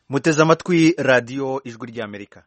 muteze amatwi radiyo ijwi ry'amerika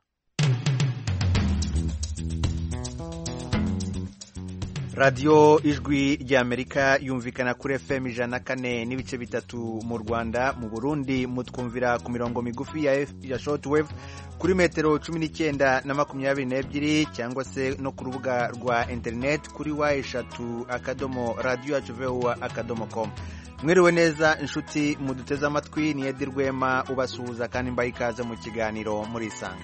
radiyo ijwi ry'amerika yumvikana kuri fm ijana na kane n'ibice bitatu mu rwanda mu burundi mutwumvira ku mirongo migufi ya, ya shortwave kuri metero cumi n'icyenda na makumyabiri n'ebyiri cyangwa se no ku rubuga rwa interineti kuri wa eshatu akadomo radiyo yacu vuba akadomo komu mwiriwe neza inshuti muduteze amatwi ni edi rwema ubasuhuza kandi mbaye ikaze mu kiganiro murisanga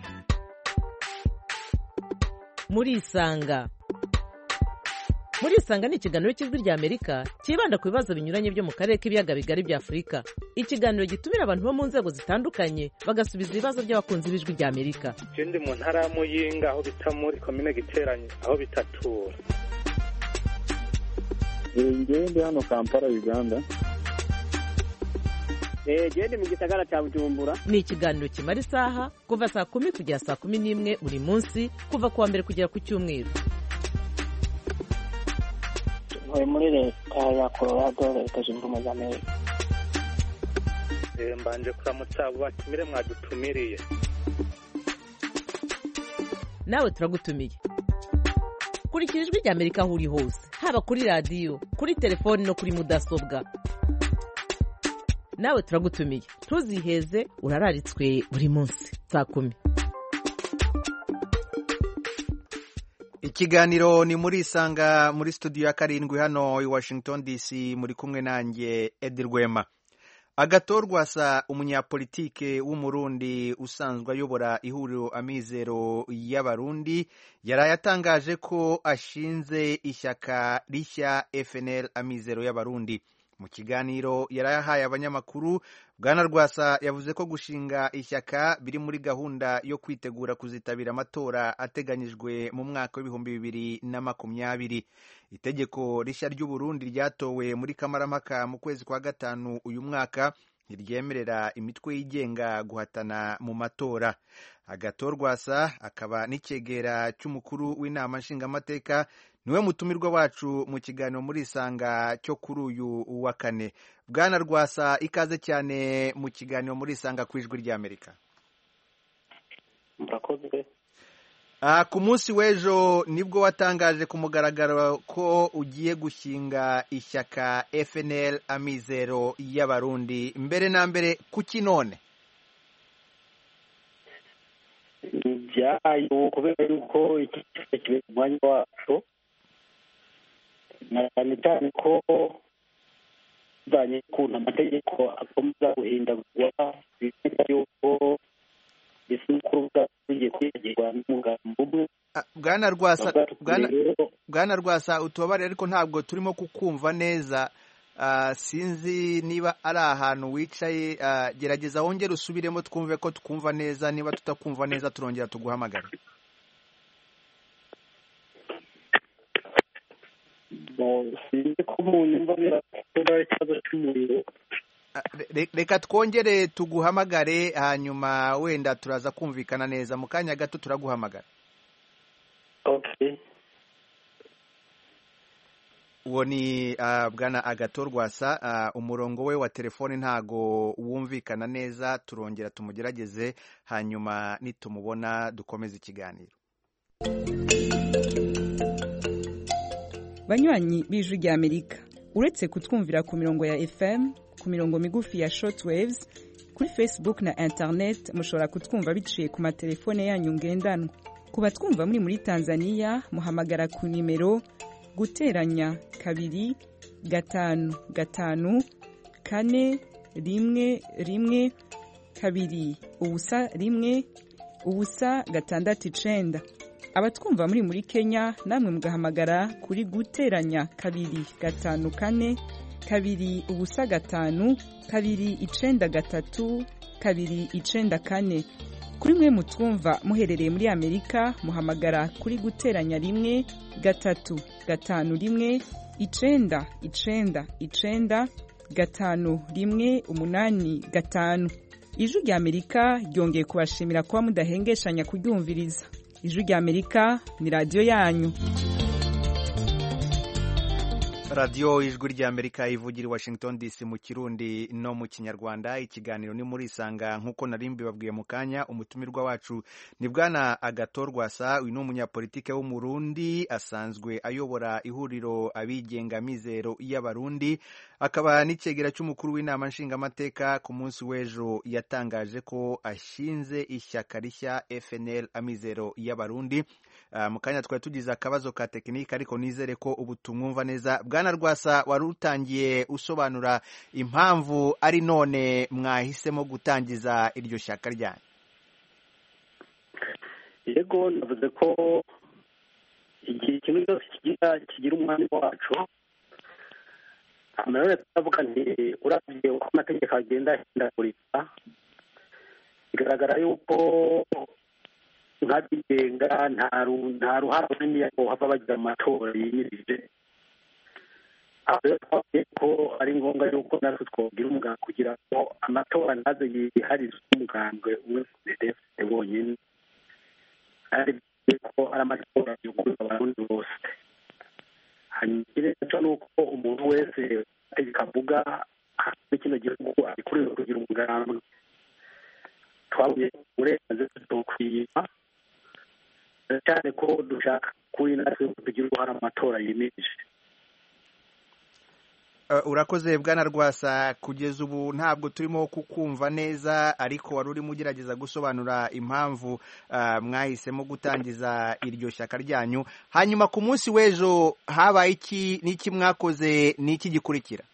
murisanga murisanga ni ikiganiro cy'ijwi rya amerika cyibanda ku bibazo binyuranye byo mu karere k'ibiyaga bigari bya afurika ikiganiro gitumira abantu bo mu nzego zitandukanye bagasubiza ibibazo by'abakunzi b'ijwi rya amerika ikindi mu ntara ya muyinga aho bita muri komine giteranye aho bitatura ngewe ndi hano kampala uganda genda mu gisagara cya bujumbura ni ikiganiro kimara isaha kuva saa kumi kugera saa kumi n'imwe buri munsi kuva ku wa mbere kugera ku cyumweru ntuye muri leta ya colorado leta zunze ubumwe za amerika mbanje kuramutsa abo batumire mwadutumiriye nawe turagutumiye kurikira ijwi rya amerika aho uri hose haba kuri radiyo kuri telefoni no kuri mudasobwa nawe turagutumiye ntuziheze urararitswe buri munsi saa kumi ikiganiro ni muri isanga muri studio ya karindwi hano i washington dc muri kumwe nanjye edi rwema agatorwasa umunyapolitike w'umurundi usanzwe ayobora ihuriro amizero y'abarundi yaraye atangaje ko ashinze ishyaka rishya fnl amizero y'abarundi mu kiganiro yarayahaye abanyamakuru bwana rwasa yavuze ko gushinga ishyaka biri muri gahunda yo kwitegura kuzitabira amatora ateganyijwe mu mwaka w'ibihumbi bibiri na makumyabiri itegeko rishya ry'uburundi ryatowe muri kamarampaka mu kwezi kwa gatanu uyu mwaka ntiryemerera imitwe yigenga guhatana mu matora agatorwasa akaba n'icyegera cy'umukuru w'inama nshingamateka niwe mutumirwa wacu mu kiganiro muri isanga cyo kuri uyu wa kane bwana rwasa ikaze cyane mu kiganiro muri isanga ku ijwi ry'amerika murakoze ku munsi w'ejo nibwo watangaje ku mugaragaro ko ugiye gushinga ishyaka fnl amizero y'abarundi mbere na mbere kuki none byayo kubera yuko iki kiba kiri ku mwanya wacu na cyane cyane ko bivanye n'ukuntu amategeko akomeza guhindagurwa bimeze yuko bisa n'uko rugiye kwiyagirwa n'umugambi umwe bwana rwasa bwana rwasa utubabare ariko ntabwo turimo kukumva neza sinzi niba ari ahantu wicaye gerageza wongere usubiremo twumve ko twumva neza niba tutakumva neza turongera tuguhamagara sinzi ko umuntu mba birakora ikibazo cy'umuriro reka twongere tuguhamagare hanyuma wenda turaza kumvikana neza mu kanya gato turaguhamagara uwo ni bwana agatorwasa umurongo we wa telefoni ntago wumvikana neza turongera tumugerageze hanyuma nitumubona dukomeze ikiganiro banywanyi b'ijwi rya amerika uretse kutwumvira ku mirongo ya fm ku mirongo migufi ya shortwaves kuri facebook na internet mushobora kutwumva biciye ku matelefone yanyu ngendanwa ku batwumva muri muri tanzania muhamagara ku nimero guteranya kabiri gatanu gatanu kane rimwe rimwe kabiri ubusa rimwe ubusa gatandatu icenda abatwumva muri muri kenya namwe mugahamagara kuri guteranya kabiri gatanu kane kabiri ubusa gatanu kabiri icenda gatatu kabiri icenda kane kuri mwe mutwumva muherereye muri amerika muhamagara kuri guteranya rimwe gatatu gatanu rimwe icenda icenda icenda gatanu rimwe umunani gatanu ijwi rya amerika ryongeye kubashimira kuba mudahengeshanya kuryumviriza ijwi rya amerika ni radiyo yanyu radiyo ijwi ry'amerika ivugira i washington dc mu kirundi no mu kinyarwanda ikiganiro ni muri isanga nk'uko nari mbibabwiye mu kanya umutumirwa wacu ni bwana agatorwasa uyu ni umunyapolitike w'umurundi asanzwe ayobora ihuriro abigenga mizero y'abarundi akaba n'icyegera cy'umukuru w'inama nshingamateka ku munsi w'ejo yatangaje ko ashinze ishyaka rishya fnl amizero y'abarundi Uh, mu kanya twari tugize akabazo ka tekinike ariko nizere ko ubu tumwumva neza bwana rwasa wari utangiye usobanura impamvu ari none mwahisemo gutangiza iryo shyaka ryanyu yego navuze ko igihe kimwe cyose kigira kigira umwanya wacu nanone turavuga nti urabye uko amategeko agenda ahindagurika bigaragara yuko nk'abigenga nta ruhare runini hava bagira amatora yimirije aho rero twavuye ko ari ngombwa yuko natwe twogira umuganga kugira ngo amatora ntaze yiharize umugambwe umwe defite wonyine kandi ko ari amatora yuguruza abarundi bose hanyuma ikindi naco ni uko umuntu wese ategeka avuga muri kino gihugu abikuriwe kugira umugambwe twabuye uburenganzira tuzokwiyima cyane ko dushaka kuri natwe tugira uruhare amatora yimirije urakoze bwana rwasa kugeza ubu ntabwo turimo kukumva neza ariko wari urimo ugerageza gusobanura impamvu mwahisemo gutangiza iryo shyaka ryanyu hanyuma ku munsi w'ejo habaye iki n'iki mwakoze n'iki gikurikira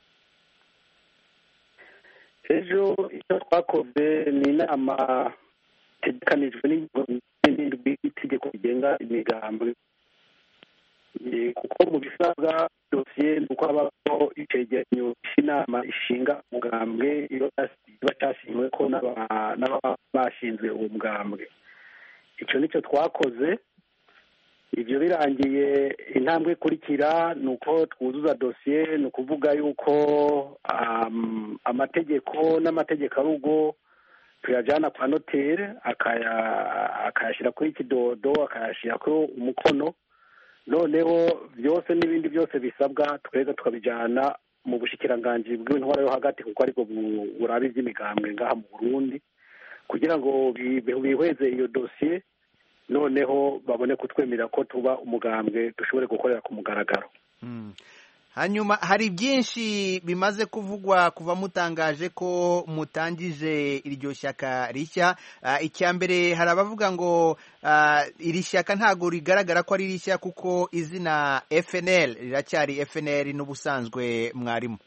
ejo icyo twakoze ni inama itegekanijwe n'indwi itegeko rigenga imigambi kuko mu bisabwa dosiye ni uko habaho icegeranyo cy'inama ishinga umugambwe iba cyashimiwe ko n'ababa bashinzwe uwo mugambwe icyo nicyo twakoze ibyo birangiye intambwe ikurikira ni uko twuzuza dosiye ni ukuvuga yuko amategeko n'amategeko arugo tuyajyana kwa noteri akayashyira kuri kidodo akayashyira kuri umukono noneho byose n'ibindi byose bisabwa tweza tukabijyana mu bushikiranganji bw'intwara yo hagati kuko aribwo buraba iby'imigambwe ngaha mu burundi kugira ngo bihweze iyo dosiye noneho babone kutwemerera ko tuba umugambwe dushobore gukorera ku mugaragaro hanyuma hari byinshi bimaze kuvugwa kuva mutangaje ko mutangije iryo shyaka rishya icya mbere hari abavuga ngo iri shyaka ntabwo rigaragara ko ari rishya kuko izina fnl riracyari fnl n'ubusanzwe mwarimu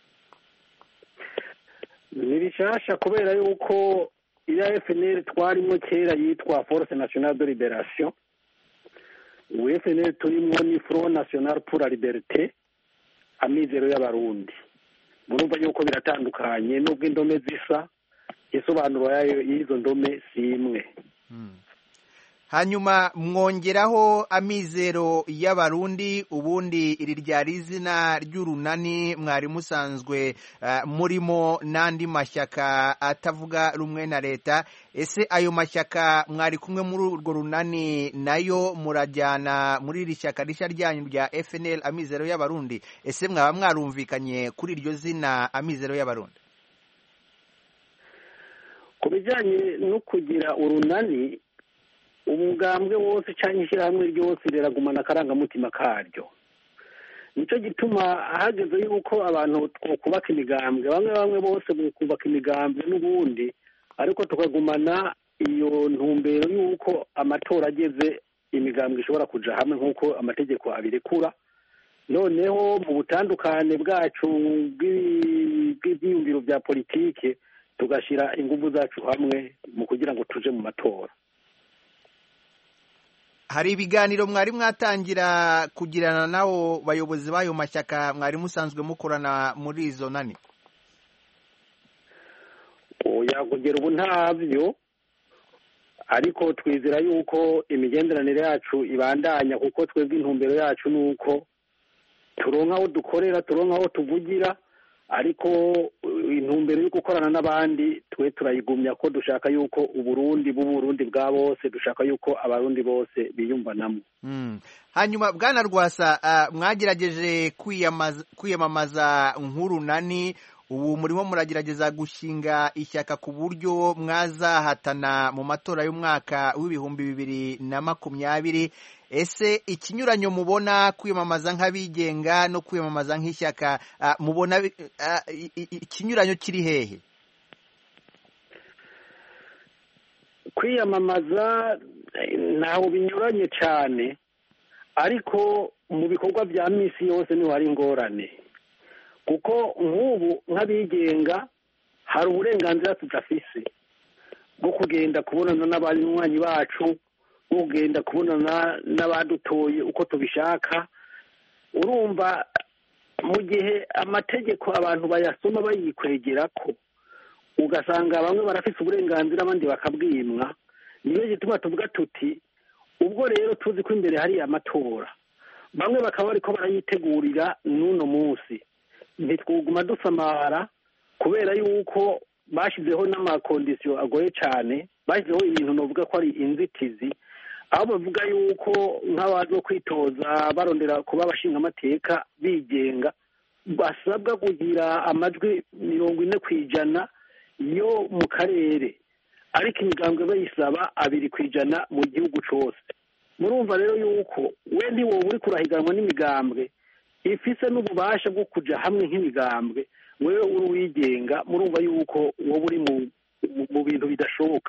ni rishasha kubera yuko iya fnl twarimo kera yitwa force nationale de liberation ubu fnl turimo ni front national pour la liberté amizero y'abarundi murumva yuko biratandukanye nubwo indome zisa isobanuro yayo y'izo ndome si imwe hanyuma mwongeraho amizero y'abarundi ubundi iri ryari izina ry'urunani mwari musanzwe murimo n'andi mashyaka atavuga rumwe na leta ese ayo mashyaka mwari kumwe muri urwo runani nayo murajyana muri iri shyaka rishya ryanyu rya fnl amizero y'abarundi ese mwaba mwarumvikanye kuri iryo zina amizero y'abarundi ku bijyanye no kugira urunani umugambwe wose cyangwa ishyirahamwe ryose riragumana akarangamutima karyo nicyo gituma hageze yuko abantu twubaka imigambwe bamwe bamwe bose kubaka imigambwe n'ubundi ariko tukagumana iyo ntumbero y'uko amatora ageze imigambwe ishobora kujya hamwe nk'uko amategeko abirekura noneho mu butandukane bwacu bw'ibyiyumviro bya politike tugashyira ingufu zacu hamwe mu kugira ngo tuje mu matora hari ibiganiro mwari mwatangira kugirana n'abo bayobozi b'ayo mashyaka mwari musanzwe mukorana muri izo nani kugera ubu ntabyo ariko twizera yuko imigenderanire yacu ibandanya kuko twebwe intumbero yacu ni uko turonka aho dukorera turonka aho tuvugira ariko intumbero yo gukorana n'abandi twe turayigumya ko dushaka yuko uburundi b'uburundi bwa bose dushaka yuko abarundi bose biyumvanamo Mm. hanyuma bwana rwasa ah, mwagerageje kwiyamaza- kwiyamamaza nk'urunani ubu murimo muragerageza gushinga ishyaka ku buryo mwazahatana mu matora y'umwaka w'ibihumbi bibiri na makumyabiri ese ikinyuranyo mubona kwiyamamaza nk'abigenga no kwiyamamaza nk'ishyaka ah, mubona bi- ah, i- i- ikinyuranyo kiri hehe kwiyamamaza eh, ntaho binyuranye cyane ariko mu bikorwa bya minsi yose niho hari ingorane kuko nk'ubu nk'abigenga hari uburenganzira tudafise bwo kugenda kubonana n'abanywanyi bacu bwo kugenda kubonana n'abadutoye uko tubishaka urumva mu gihe amategeko abantu bayasoma bayikwegera ko ugasanga bamwe barafise uburenganzira abandi bakabwimwa niyo gituma tuvuga tuti ubwo rero tuzi ko imbere hari amatora bamwe bakaba bariko barayitegurira n'uno munsi ntitwuguma dusamara kubera yuko bashyizeho n'amakondisiyo agoye cyane bashyizeho ibintu navuga ko ari inzitizi aho bavuga yuko nk'abaje kwitoza barondera kuba abashingamateka bigenga basabwa kugira amajwi mirongo ine ku ijana yo mu karere ariko imigambwe bayisaba abiri ku ijana mu gihugu cyose murumva rero yuko we ntiwoba uri kurahiganwa n'imigambwe ifise n'ububasha bwo kuja hamwe nk'imigambwe wewe uri uwigenga murumva yuko wowe uri mu mu- mu bintu bidashoboka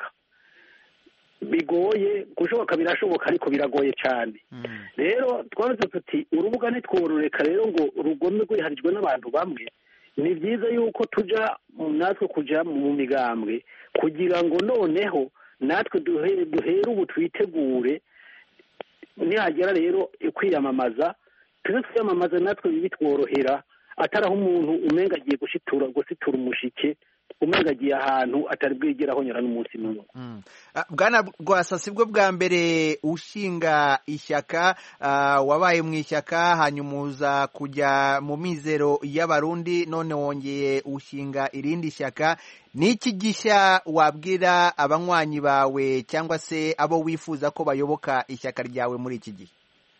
bigoye gushoboka birashoboka ariko biragoye cyane rero twavuze tuti urubuga ntitwororeka rero ngo rugome rwiharijwe n'abantu bamwe ni byiza yuko tuja mu- natwe kuja mu migambwe kugira ngo noneho natwe duhe- duhere ubu twitegure nihagera rero kwiyamamaza tuze twiyamamaza natwe bitworohera atari aho umuntu umenga agiye gushitura gusitura umushike umenga agiye ahantu atari bwigere ahonyora n'umunsi n'umwe Mm. Ah, bwana rwasa si bwo bwa mbere ushinga ishyaka ah, wabaye mu ishyaka hanyuma uza kujya mu mizero y'abarundi none wongeye ushinga irindi shyaka ni iki gishya wabwira abanywanyi bawe cyangwa se abo wifuza ko bayoboka ishyaka ryawe muri iki gihe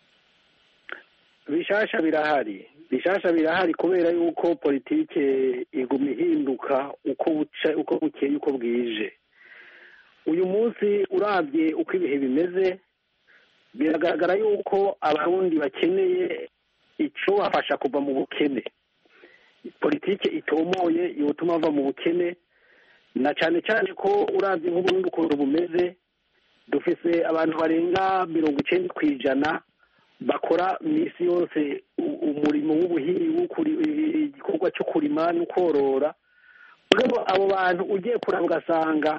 bishasha birahari bishasha birahari kubera yuko politike iguma ihinduka uko buca uko bukeye uko bwije uyu munsi urabye uko ibihe bimeze biragaragara yuko abarundi bakeneye icyo bafasha kuva mu bukene politike itomoye yotuma bava mu bukene na cyane cyane ko urabye nk'uburundi ukuntu bumeze dufise abantu barenga mirongo icyenda ku ijana bakora minsi yose u- umurimo w'ubuhinzi w'ukuri- igikorwa cyo kurima no korora mugabo abo bantu ugiye kuraba ugasanga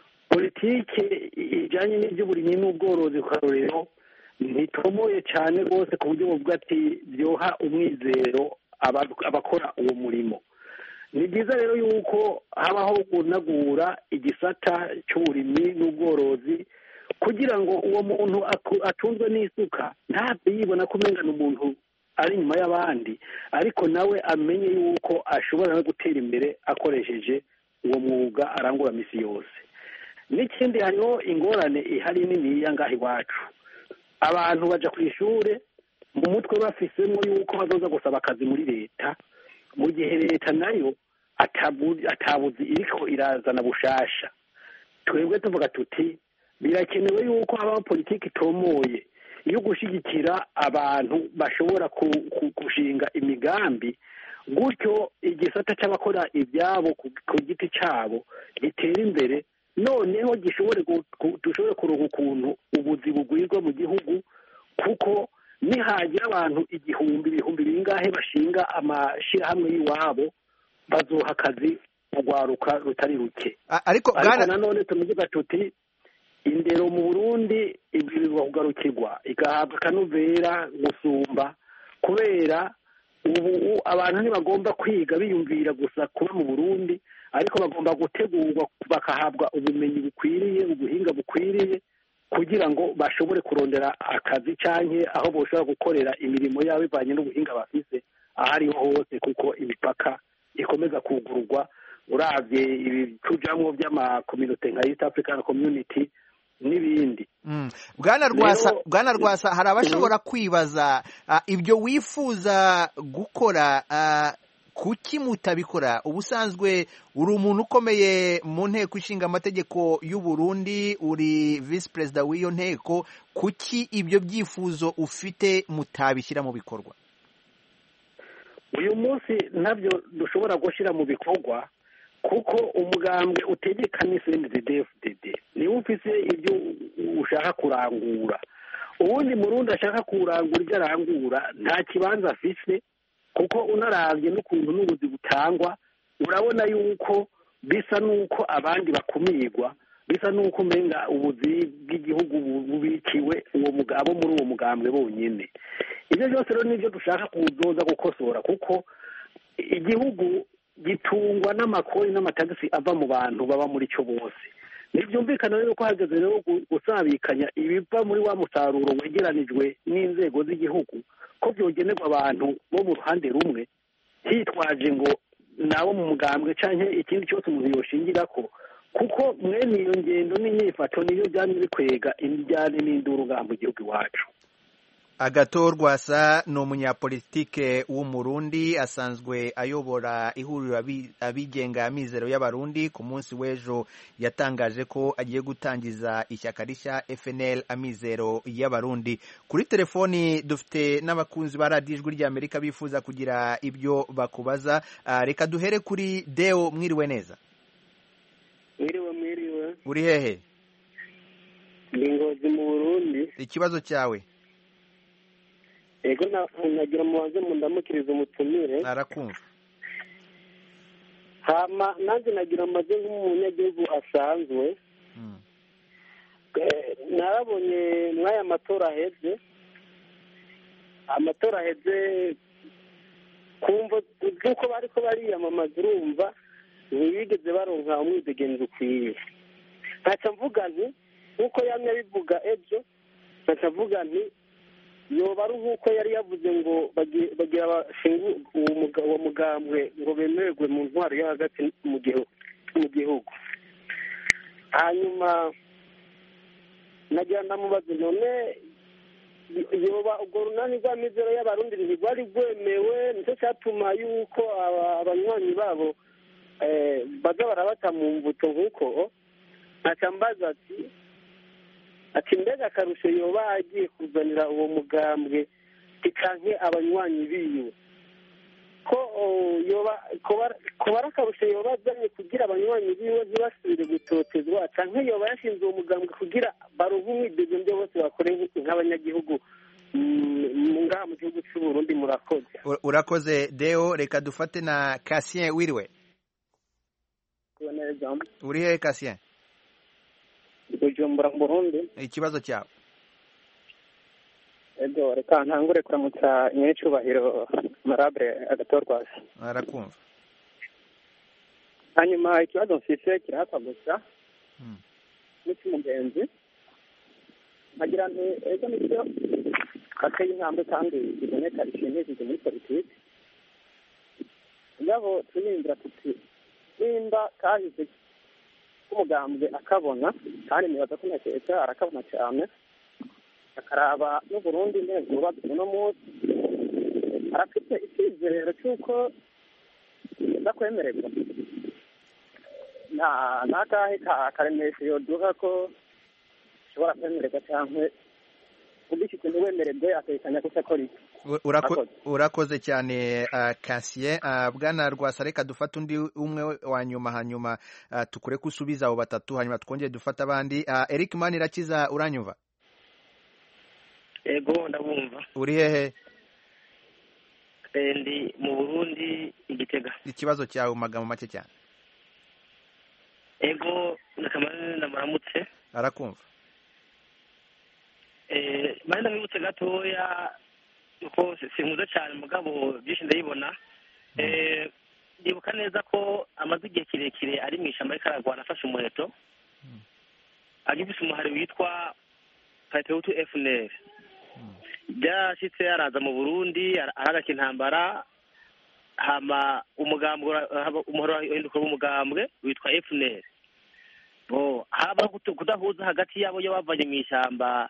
politike ijyanye n'iby'uburimyi n'ubworozi ku karorero ntitomoye cyane rwose ku buryo buvuga ati byoha umwizero aba- abakora uwo murimo ni byiza rero yuko habaho gunagura igisata cy'uburimyi n'ubworozi kugira ngo uwo muntu aku- atunzwe n'isuka ntabwo yibona ko umengana umuntu ari inyuma y'abandi ariko nawe amenye yuko ashobora no gutera imbere akoresheje uwo mwuga arangura misi yose n'ikindi hariho ingorane ihari niniya ngaha iwacu abantu baja ku ishure mu mutwe bafisemo yuko bazoza gusaba akazi muri leta mu gihe leta nayo atabu- atabuzi iriko irazana bushasha twebwe tuvuga tuti birakenewe yuko habaho politiki itomoye yo gushyigikira abantu bashobora ku- ku- gushinga imigambi gutyo igisata cy'abakora ibyabo ku ku giti cyabo gitera imbere noneho gishobore gu- ku- dushobore kuronka ukuntu ubuzi bugwirwa mu gihugu kuko nihagira abantu igihumbi ibihumbi bingahe bashinga amashyirahamwe y'iwabo bazoha akazi urwaruka rutari ruke A- ariko ariko bwana nanone tumuvuga tuti indero mu burundi ibwirizwa kugarukirwa igahabwa akanovera gusumba kubera ubu abantu ntibagomba kwiga biyumvira gusa kuba mu burundi ariko bagomba gutegurwa bakahabwa ubumenyi bukwiriye ubuhinga bukwiriye kugira ngo bashobore kurondera akazi canke aho boshobora gukorera imirimo yabo ivanye n'ubuhinga bafise aho ariho hose kuko imipaka ikomeza kugururwa urabye ibi tujamwo by'amakominote nka east african community n'ibindi Mm. bwana rwasa Rero- bwana rwasa hari abashobora kwibaza ah, ibyo wifuza gukora ah, kuki mutabikora ubusanzwe uri umuntu ukomeye mu nteko ishinga amategeko y'u Burundi uri visi perezida w'iyo nteko kuki ibyo byifuzo ufite mutabishyira mu bikorwa uyu munsi ntabyo dushobora gushyira mu bikorwa kuko umugambwe utegeka ni cndddfdd niwe ufise ibyo ushaka kurangura ubundi murundi ashaka kurangura ibyo arangura nta kibanza afise kuko unarabye n'ukuntu n'ubuzi butangwa urabona yuko bisa n'uko abandi bakumirwa bisa n'uko umenga ubuzi bw'igihugu bu- bubikiwe uwo muga- abo muri uwo mugambwe bonyine ibyo byose rero nibyo dushaka kuzoza gukosora kuko igihugu gitungwa n'amakori n'amatagisi ava mu bantu baba muri cyo bose ntibyumvikana rero ko hageze rero gu- gusabikanya ibiva muri wa musaruro wegeranijwe n'inzego z'igihugu ko byogenerwa abantu bo mu ruhande rumwe hitwaje ngo nabo mu mugambwe cyangwa ikindi cyose umuntu yoshingira ko kuko mwene iyo ngendo n'inyifato niyo byamye bikwega imijyane n'induru ngaha mu gihugu iwacu agatorwasa ni umunyapolitike w'umurundi asanzwe ayobora ihuriro abi- abigenga amizero y'abarundi ku munsi w'ejo yatangaje ko agiye gutangiza ishyaka rishya fnl amizero y'abarundi kuri telefoni dufite n'abakunzi ba radiyo ijwi ry'amerika bifuza kugira ibyo bakubaza Ah, reka duhere kuri deo mwiriwe neza mwiriwe mwiriwe uri hehe ni ngozi mu burundi ikibazo cyawe ego nagira mubanze mundamukiriza umutumire arakumva hama nanjye nagira amaze nk'umunyagihugu asanzwe Mm. Eh, narabonye mw'aya matora aheze amatora aheze kumva nk'uko bariko bariyamamaza urumva ntibigeze baronka umwidegenzi ukwiye ntaca mvuga nti nk'uko yamye abivuga ejo ntaca mvuga nti yoba ari nk'uko yari yavuze ngo bagi- bagira bashinga uwo muga- uwo mugambwe ngo bemererwe mu ntwaro yo hagati mu gihugu mu gihugu hanyuma nagira ndamubaza none yoba urwo runani rw'amizero y'abarundi ntirwari rwemewe nicyo cyatuma yuko aba- abanywanyi babo eh, baza barabata mu mbuto nk'uko ntaca mbaza ati ati mbega akarusho yoba agiye kuzanira uwo mugambwe tikanke abanywanyi biwe ko oh, yoba koba- koba ari akarusho yoba azanye kugira abanywanyi biwe ntibasubire gutotezwa canke yoba yashinze uwo mugambwe kugira baronke umwidegemvyo bose bakore nk- nk'abanyagihugu mm, ngaha mu gihugu c'u Burundi murakoze U- urakoze deo reka dufate na kasien wiriwe uri hehe kasien bujumbura mu burundi ikibazo cyawe ego reka ntangure kuramutsa nyir'icyubahiro marabure agatorwasi arakumva hanyuma ikibazo mfise kirahakwa gusa Mm. n'icy'umugenzi nkagira nti ego nibyo ateye intambwe kandi biboneka bishimishije muri politiki ngabo turindira tuti nimba kahise k'umugambwe akabona kandi nibaza ko ntakeka arakabona cyane akaraba n'uburundi neza yubatse uno munsi arafite icyizero cy'uko ndakwemererwa nta n'akahe ka karemesho yoduha ko ushobora kwemererwa cyangwa ubishyitse ntiwemererwe atekanya ko akora iki U- urako- Urakoze. urakoze cyane uh, kasien uh, bwana rwasa reka dufate undi umwe wa nyuma hanyuma uh, tukure ko usubiza abo batatu hanyuma twongere dufate abandi uh, eric manirakiza uranyumva ego ndabumva uri hehe Eh, ndi mu burundi igitega ikibazo cyawe mu magambo make cyane ego nakamara namuramutse arakumva Eh, mari ndamwibutse gatoya kuko si- sinkuze cyane mugabo byinshi ndabibona Eh, ndibuka neza ko amaze igihe kirekire ari mu ishyamba ariko aragwana afashe umuheto agifise umuhari witwa patriotu fnr byarashyitse araza mu burundi ara- aragaka intambara hama umugambwe ura- haba- umuhoro urahinduka umugambwe witwa FNL bo haba kutu- kudahuza hagati yabo iyo bavanye mu ishyamba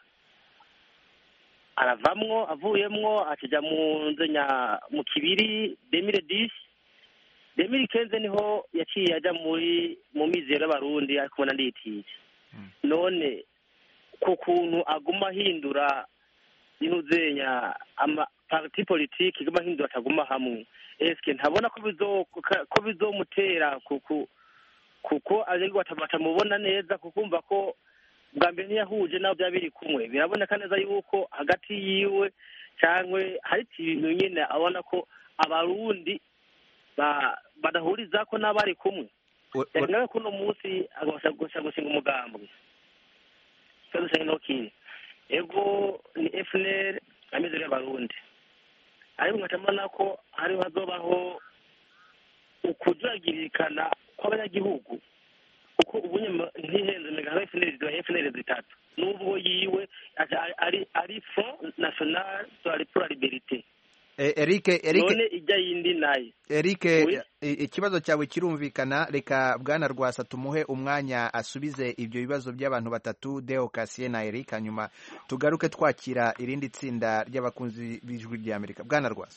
aravamwo avuyemwo akija mu nzenya mu kibiri demire disi demire kenze niho yaciye ajya muri mu mizero y'abarundi ariko ubona nditije none ku kuntu aguma ahindura inuzenya ama parti politike iguma ahindura ataguma hamwe eske ntabona ko bizo ko bizomutera kuku kuko ariko batamubona neza kukumva ko bwa mbere ntiyahuje nabo byaba biri kumwe biraboneka neza yuko hagati yiwe cyangwa hari ibintu nyine abona ko abarundi ba- badahuriza ko n'abari kumwe nawe ko uno munsi agashaka gushinga umugambwe ikibazo cyane no kiri ego ni FNL ameze y'abarundi ariko nkacamana ko hariho hazobaho ukujagirikana kw'abanyagihugu kuko ubu nyuma ntihenze mega haba FNL ziba FNL zitatu n'ubwo yiwe aja- ari ari Front National pour la Liberté Eh, Eric Eric none ijya yindi nayo Eric Oui. i- ikibazo cyawe kirumvikana reka bwana Rwasa tumuhe umwanya asubize ibyo bibazo by'abantu batatu Deo Cassier na Eric hanyuma tugaruke twakira irindi tsinda ry'abakunzi b'ijwi rya Amerika bwana Rwasa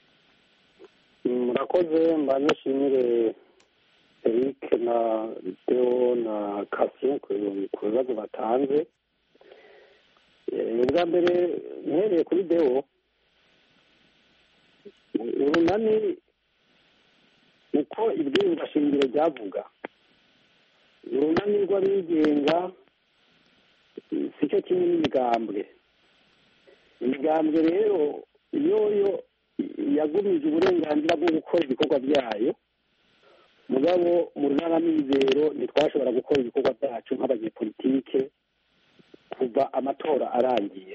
murakoze mbanze nshimire eric na deo na kasiye ku ku bibazo batanze Eh, ubwa mbere mpereye kuri deo urunani uko ibwirizwa shingiro ryavuga urunani rw'abigenga si cyo kimwe n'imigambwe imigambwe rero yoyo yagumije uburenganzira bwo gukora ibikorwa byayo mugabo mu runanamizero ntitwashobora gukora ibikorwa byacu nk'abanyepolitike kuva amatora arangiye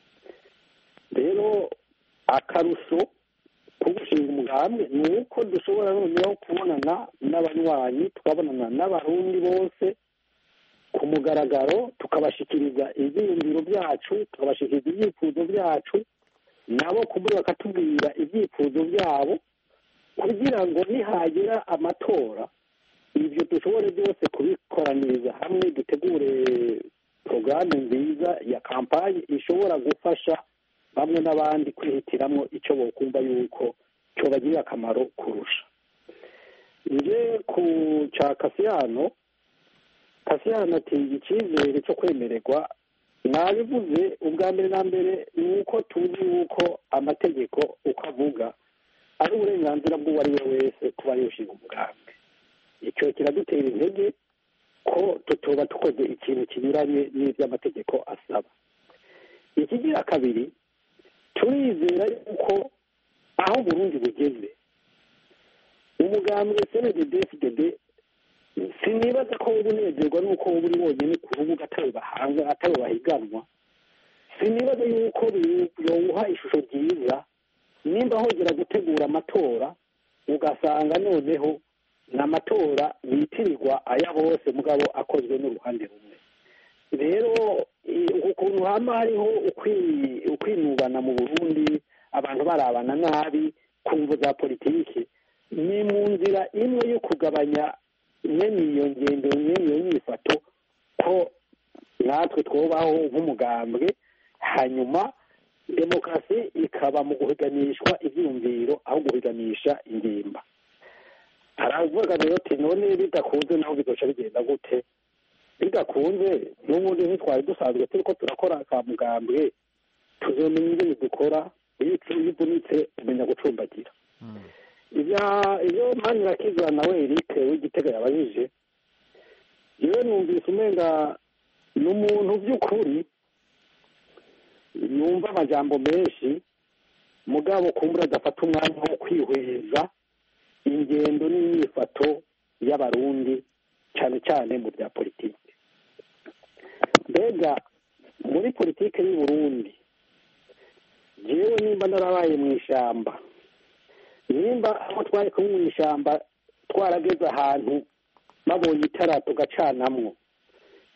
rero akarusho ko gushinga umugambi ni uko dushobora noneho kubonana n'abanywanyi tukabonana n'abarundi bose ku mugaragaro tukabashikiriza ibyiyumviro byacu tukabashikiriza ibyifuzo byacu nabo kumuri bakatubwira ibyifuzo byabo kugira ngo nihagera amatora ibyo dushobore byose kubikoraniriza hamwe dutegure porogaramu nziza ya kampani ishobora gufasha bamwe n'abandi kwihitiramo icyo bokumva yuko cyobagirira akamaro kurusha nje ku cya kasiyano kasiyano ati icyizere cyo kwemererwa nabivuze ubwa mbere na mbere ni uko tuzi yuko amategeko uko avuga ari uburenganzira bw'uwo ari we wese kuba yoshinga umugambi icyo kiradutera intege ko tutoba dukoze ikintu kinyuranye n'iby'amategeko asaba ikigira kabiri turizera yuko aho Burundi bugeze umugambwe cnddd sinibaza ko uba unezerwa n'uko uba uri wonyine ku rubuga atari bahanga atari bahiganwa sinibaza yuko yowuha ishusho ryiza nimba hongera gutegura amatora ugasanga noneho ni amatora yitirirwa aya bose mugabo akozwe n'uruhande rumwe rero ukuntu hama hariho ukwinubana mu burundi abantu barabana nabi ku mvu za politiki ni mu nzira imwe yo kugabanya mwene iyo ngendo mwene iyo nyifato ko natwe twubaho nk'umugambwe hanyuma demokarasi ikaba mu guhiganishwa ibyiyumviro aho guhiganisha ingimba haravuga rero ati none bidakunze naho bizoca bigenda gute bidakunze n'ubundi ntitwari dusanzwe turi ko turakora ka mugambwe tuzomenya ingene dukora iyo uvunitse umenya gucumbagira ibyo mpamvu irakizwa nawe eric w'igitega yabajije yewe numvise umenga ni umuntu by'ukuri yumva amajambo menshi mugabo kumbura adafata umwanya wo kwihweza ingendo n'imyifato y'abarundi cyane cyane mu bya politiki mbega muri politiki y'u Burundi yewe nimba narabaye mu ishyamba nimba aho twari kumwe mu ishyamba twarageze ahantu babonye itara tugacanamwo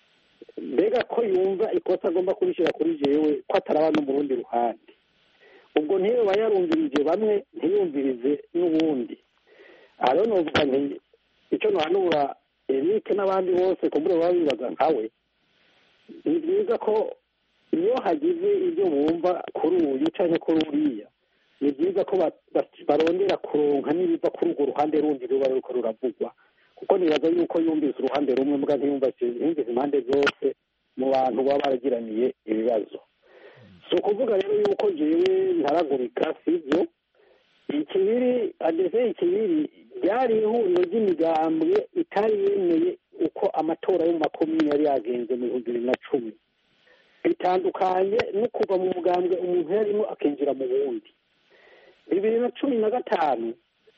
mbega ko yumva ikosa agomba kurishyira kuri jewe ko ataraba no mu rundi ruhande ubwo ntiyo yarumvirije bamwe ntiyumvirize n'ubundi aha rero novuga nti icyo ntuhanura eric n'abandi bose kumbure baba bibaza nkawe ni byiza ko iyo hagize ibyo bumva kuri uyu cyangwa kuri uriya ni byiza ko barondera kuronka n'ibiva kuri urwo ruhande rundi ruba ruko ruravugwa kuko nibaza yuko yumvise uruhande rumwe mbwa ntiyumvise impande zose mu bantu baba baragiraniye ibibazo si ukuvuga rero yuko jewe ntaragurika sibyo ikibiri adese ikibiri ryari ihuriro ry'imigambwe itari yemeye uko amatora yo mu makomini yari yagenze mu bihumbi bibiri na cumi bitandukanye no kuva mu mugambwe umuntu yarimo akinjira mu wundi bibiri na cumi na gatanu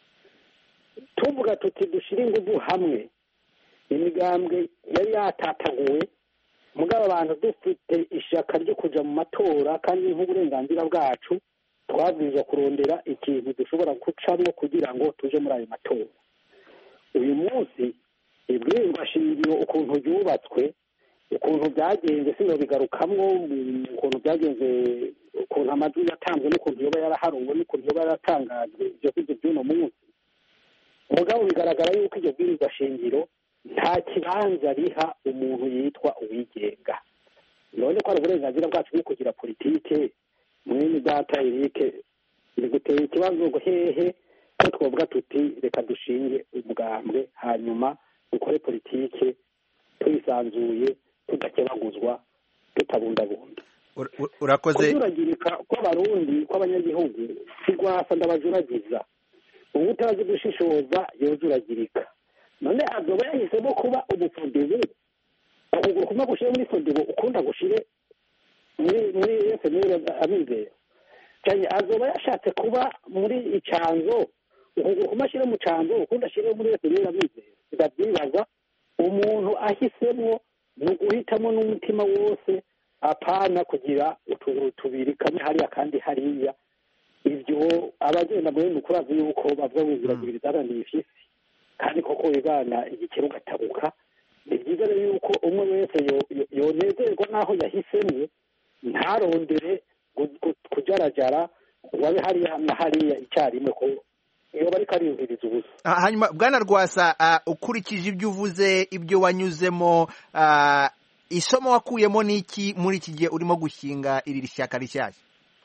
tuvuga tuti dushyire ingufu hamwe imigambwe yari yatataguwe mugabo abantu dufite ishyaka ryo kujya mu matora kandi nk'uburenganzira bwacu twabwirizwa kurondera ikintu dushobora gucamo kugira ngo tuje muri ayo matora uyu munsi ibwirizwa shingiro ukuntu ryubatswe ukuntu byagenze sino bigarukamwo ukuntu byagenze ukuntu amajwi yatanzwe n'ukuntu yoba yaraharuwe n'ukuntu yoba yaratangajwe ibyo kurya by'uno munsi mugabo bigaragara yuko iryo bwirizwa shingiro nta kibanza riha umuntu yitwa uwigenga none ko ari uburenganzira bwacu bwo kugira politike mwene data erike biguteye ikibazo hehe ko twavuga tuti reka dushinge umugambwe hanyuma dukore politike twisanzuye tudakebaguzwa tutabundabunda urakoze kujuragirika kw'abarundi kw'abanyagihugu si rwasa ndabajuragiza ubu utazi gushishoza yojuragirika none azoba yahisemo kuba umufudibu ukuguru kumwe gushyire muri fudibu ukunda gushyire muri muri efuperi amizero cyane azoba yashatse kuba muri icanzo ukuguru kumwe ashyire mu canzo ukundi ashyire muri efuperi amizero ndabyibaza umuntu ahisemo ni uguhitamo n'umutima wose apana kugira utuguru tubiri kamwe hariya kandi hariya ibyo abagenda muri ni ukurazi yuko bavuga ngo ziragurira izaraniye ifisi kandi koko wigana igikeri ugatabuka ni byiza rero yuko umwe wese yonezerwa n'aho yahisemo ntarondere kujarajara wabe hariya na hariya icyarimwe ko iyo bari kariyumviriza ubusa hanyuma bwana rwasa ukurikije ibyo uvuze ibyo wanyuzemo isomo wakuyemo n'iki muri iki gihe urimo gushinga iri shyaka rishyashya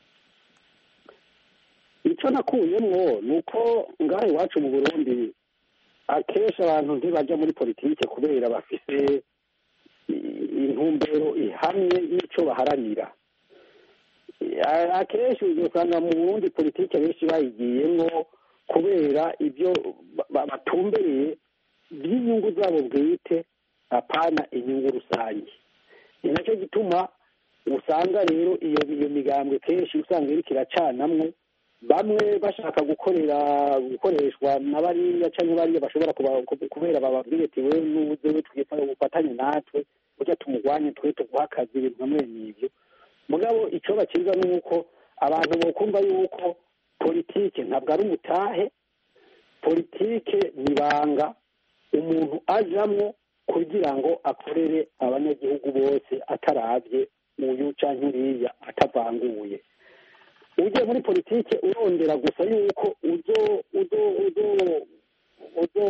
icyo nakuyemo ni uko ngaha iwacu mu burundi akenshi abantu ntibajya muri politiki kubera bafite intumbero ihamye y'icyo baharanira akenshi usanga mu burundi politiki benshi bayigiyemo kubera ibyo batumbereye by'inyungu zabo bwite apana inyungu rusange ni nacyo gituma usanga rero iyo iyo migambwe kenshi usanga iriko iracanamwo bamwe bashaka gukorera gukoreshwa na bariya cyangwa bariya bashobora kubera bababwire ati we n'ubuze we ufatanye natwe ujya tumugwanye twe tuguha akazi ibintu nka mwene ibyo mugabo icyo bakiza ni uko abantu bokumva yuko politike ntabwo ari umutahe politike ni ibanga umuntu ajamwo kugira ngo akorere abanyagihugu bose atarabye uyu cyangwa uriya atavanguye ujya muri politike urondera gusa yuko uzo uzo uzo uzo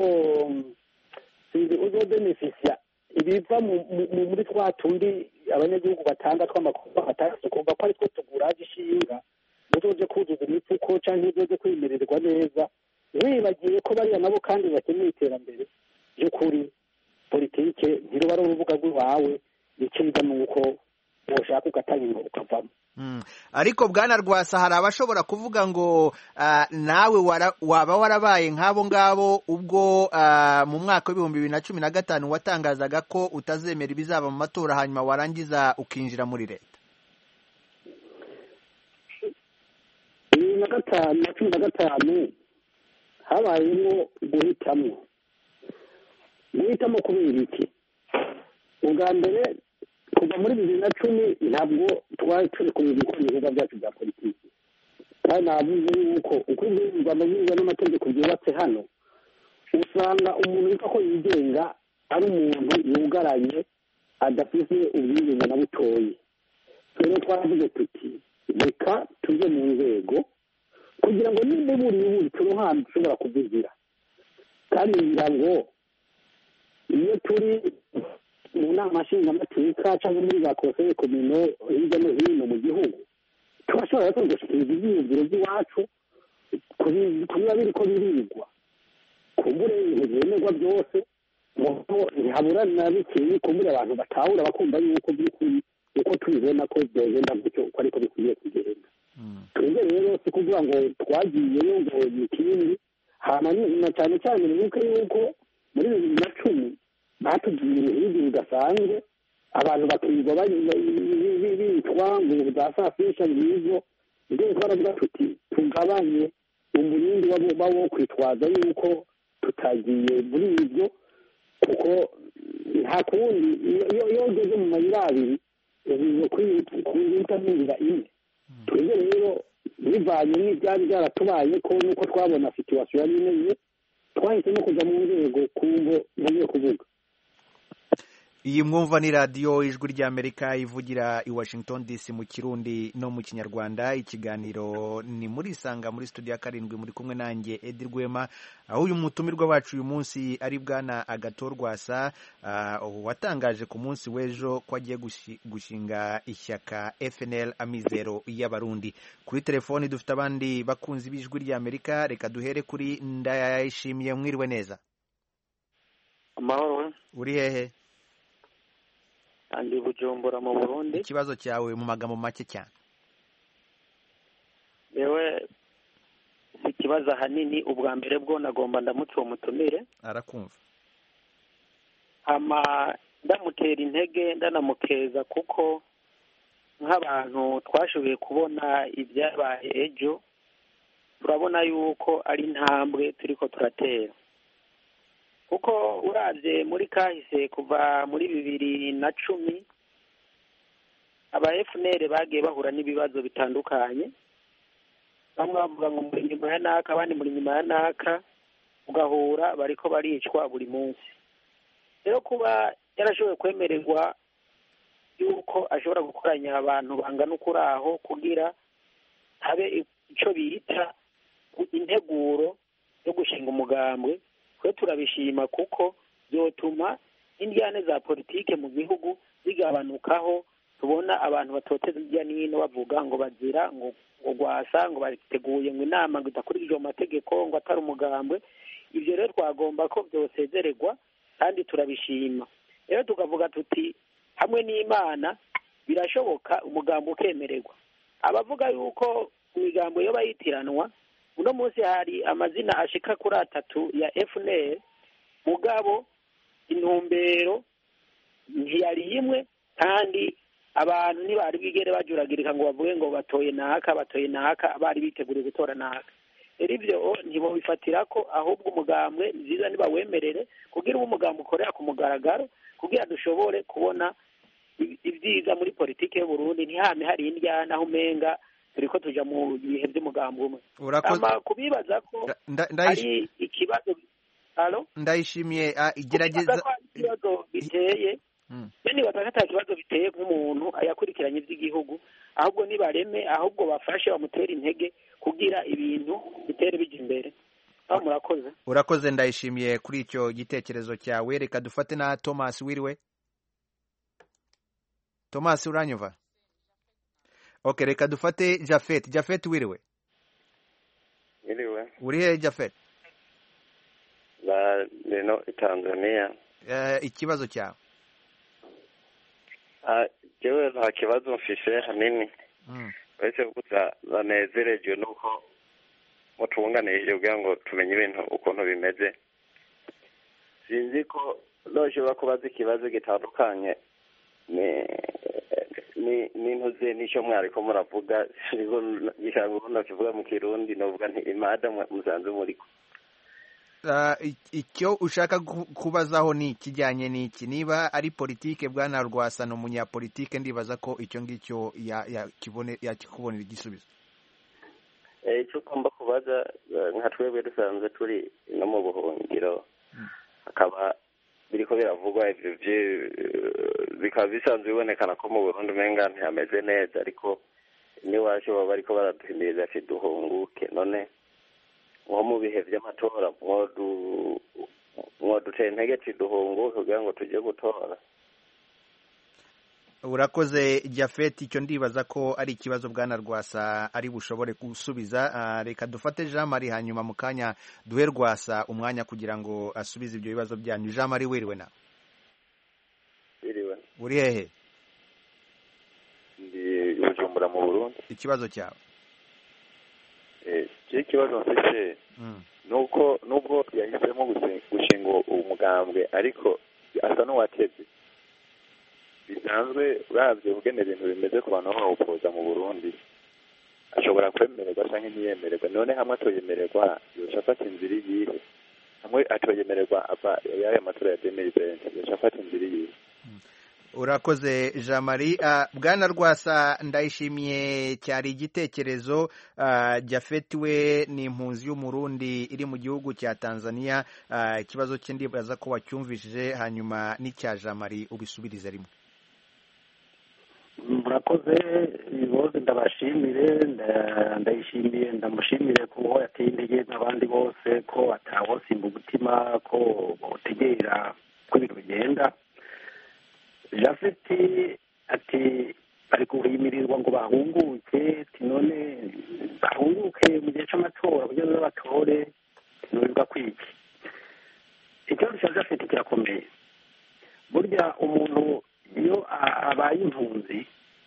uzo benefisia ibiva muri twa tundi abanyagihugu batanga tw'amakuru batandatu kumva ko ari two tuguraje ishinga uzoje kuzuza imifuko cyangwa uzoje kwimererwa neza wibagiwe ko bariya nabo kandi bakeneye iterambere ry'ukuri politike ntiruba ari urubuga rw'iwawe icyiza ni uko woshaka ugatanga ukavamo ariko bwana rwasa hari abashobora kuvuga ngo nawe waba warabaye nk'abo ngabo ubwo mu mwaka w'ibihumbi bibiri na cumi na gatanu watangazaga ko utazemera ibizaba mu matora hanyuma warangiza ukinjira muri leta bibiri na gatanu na cumi na gatanu habayemo guhitamo guhitamo kubera iki ubwa mbere kuva muri bibiri na cumi ntabwo twari turi kumenya gukora ibikorwa byacu bya politiki kandi navuze yuko uko ibwirizwa amabwiriza n'amategeko byubatse hano usanga umuntu witwa ko yigenga ari umuntu yugaranye adafite ubwigenge na butoyi rero twavuze tuti reka tujye mu nzego kugira ngo niba buri buri turonke ahantu dushobora kuvugira kandi ngira ngo iyo turi mu nama nshingamateka cyangwa muri za konseye komino hirya no hino mu gihugu turashobora rero gushyikiriza ibyiyumviro by'iwacu kubiba biri ko birigwa kumbure ibintu byemerwa byose nuko ntihabura na bikeyi kumbure abantu batahura bakumva yuko by'ukuri uko tubibona ko byagenda gutyo uko ariko bikwiriye kugenda twebwe rero si kuvuga ngo twagiyeyo ngo ni ikindi hama na cyane cyane mwibuke yuko muri bibiri na cumi batubwiye ibintu bidasanzwe abantu bakirirwa bitwa ngo za saa sita ngizo mbere twaravuga tuti tugabanye umurindi waba wo kwitwaza yuko tutagiye muri ibyo kuko nta kundi iyo ugeze mu mayira abiri ugiye kuyita n'inzira imwe twebwe rero bivanye n'ibyari byaratubaye ko nuko twabona situwasiyo yari imeze twahisemo kujya mu nzego ku ngo ngiye kuvuga iyi mwumva ni radiyo ijwi ry'amerika ivugira i washington dc mu kirundi no mu kinyarwanda ikiganiro ni muri isanga muri studio ya karindwi muri kumwe nanjye edi rwema aho uyu mutumirwa wacu uyu munsi ari bwana agatorwasa uh, watangaje ku munsi w'ejo ko agiye gushinga ishyaka fnl amizero y'abarundi kuri telefoni dufite abandi bakunzi b'ijwi ry'amerika reka duhere kuri ndayishimiye mwiriwe neza amahoro uri hehe kandi bujumbura mu burundi ikibazo cyawe mu magambo make cyane yewe si ikibazo ahanini ubwa mbere bwo nagomba ndamutse uwo mutumire arakumva hama ndamutera intege ndanamukeza kuko nk'abantu twashoboye kubona ibyabaye ejo turabona yuko ari intambwe turi ko turatera kuko urabye muri kahise kuva muri bibiri na cumi aba efuneri bagiye bahura n'ibibazo bitandukanye bamwe bavuga ngo muri nyuma ya naka abandi muri nyuma ya naka ugahura bariko baricwa buri munsi rero kuba yarashoboye kwemererwa yuko ashobora gukoranya abantu bangana ukuri aho kugira habe icyo bita integuro yo gushinga umugambwe twe turabishima kuko byotuma indyane za politike mu gihugu zigabanukaho tubona abantu batoteza hirya n'ino bavuga ngo bazira ngo ngo rwasa ngo bateguye ngo inama ngo idakurikije amategeko ngo atari umugambwe ibyo rero twagomba ko byosezererwa kandi turabishima rero tukavuga tuti hamwe n'imana birashoboka umugambo ukemererwa abavuga yuko imigambo yo bayitiranwa uno munsi hari amazina ashika kuri atatu ya fnr mugabo intumbero ntiyari imwe kandi abantu ntibari bwigere bajuragirika ngo bavuge ngo batoye naka batoye naka bari biteguriye gutora naka rero ibyo ntibobifatira ko ahubwo umugambwe nziza nibawemerere kugira uwo umugambi ukorera ku mugaragaro kugira dushobore kubona ibyiza muri politiki y'uburundi ntihame hari indyana aho umenga turi ko tujya mu bihe by'umugambi umwe kubibaza ko ari ikibazo ndayishimiye igerageza ikibazo biteye nibaza ko ata kibazo biteye nk'umuntu yakurikiranye iby'igihugu ahubwo nibareme ahubwo bafashe bamutere intege kugira ibintu bitere bijya imbere aho murakoze urakoze ndayishimiye kuri icyo gitekerezo cyawe reka dufate na thomas wiriwe thomas uranyumva ok reka dufate jafet jafet wiriwe wiriwe uri hehe jafet ba reno tanzania ikibazo cyawe jewe nta kibazo mfise hanini uretse gusa banezerejwe nuko mutunganirije kugira ngo tumenye ibintu ukuntu bimeze sinzi ko noshobora kubaza ikibazo gitandukanye n'intuze n'icyo mwariko muravuga gishanga kivuga mu kirundi novuga nti imada musanze muriko icyo ushaka kubazaho ni ikijyanye n'iki niba ari politike bwana rwasana umunyapolitike ndibaza ko icyo ngicyo yakikubonera igisubizo icyo ugomba kubaza nka twebwe dusanzwe turi no mu buhungiro hakaba biriko biravugwa ivyo bikaba bisanzwe bibonekana ko mu burundi umenga ntihameze neza ariko n'iwacu baba bariko baraduhimiriza ati duhunguke none nko mu bihe vy'amatora mwodu mwodutera intege ati duhunguke kugira ngo tujye gutora urakoze jafeti icyo ndibaza ko ari ikibazo bwana rwasa ari bushobore gusubiza Ah, reka dufate jean marie hanyuma mu kanya duhe rwasa umwanya kugira ngo asubize ibyo bibazo byanyu jean marie wiriwe na biriwe uri hehe ndi bujumbura mu burundi ikibazo cyawe Eh, je ikibazo mfise Mm. nuko nubwo yahisemo gusi- gushinga umugambwe ariko asa n'uwatevye bisanzwe uravye kugena ibintu bimeze ku bantu bawupoza mu burundi ashobora kwemererwa canke ntiyemererwa none hamwe atoyemererwa yoca afata inzira iyihe hamwe atoyemererwa ava y'aya matora ya demiri venti yoca afata inzira iyihe urakoze jean marie Ah, bwana rwasa ndayishimiye cyari igitekerezo Ah, jafeti we ni impunzi y'umurundi iri mu gihugu cya tanzania Ah, ikibazo cye ndibaza ko wacyumvishije hanyuma n'icya jean marie ubisubirize rimwe murakoze bose ndabashimire nda- ndayishimiye ndamushimire kuko yateye intege n'abandi bose ko atawosimba umutima ko botegera ko ibintu bigenda jafeti ati bari guhimirizwa ngo bahunguke ati none bahunguke mu gihe c'amatora kugira ngo batore ntibivuga kwiki ikibazo cya jafeti kirakomeye burya umuntu iyo a- abaye impunzi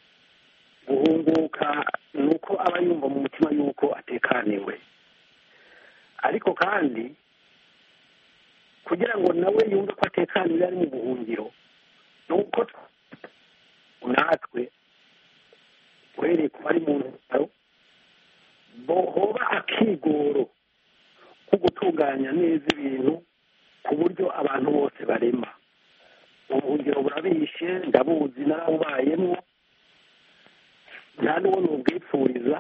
guhunguka ni uko aba yumva mu mutima yuko atekaniwe ariko kandi kugira ngo nawe yumve ko atekaniwe ari mu buhungiro ni uko natwe uhereye ku bari mu ntaro hoba akigoro ko gutunganya neza ibintu ku buryo abantu bose barema ubuhungiro burabishe ndabuzi narabubayemo nta n'uwo nubwipfuriza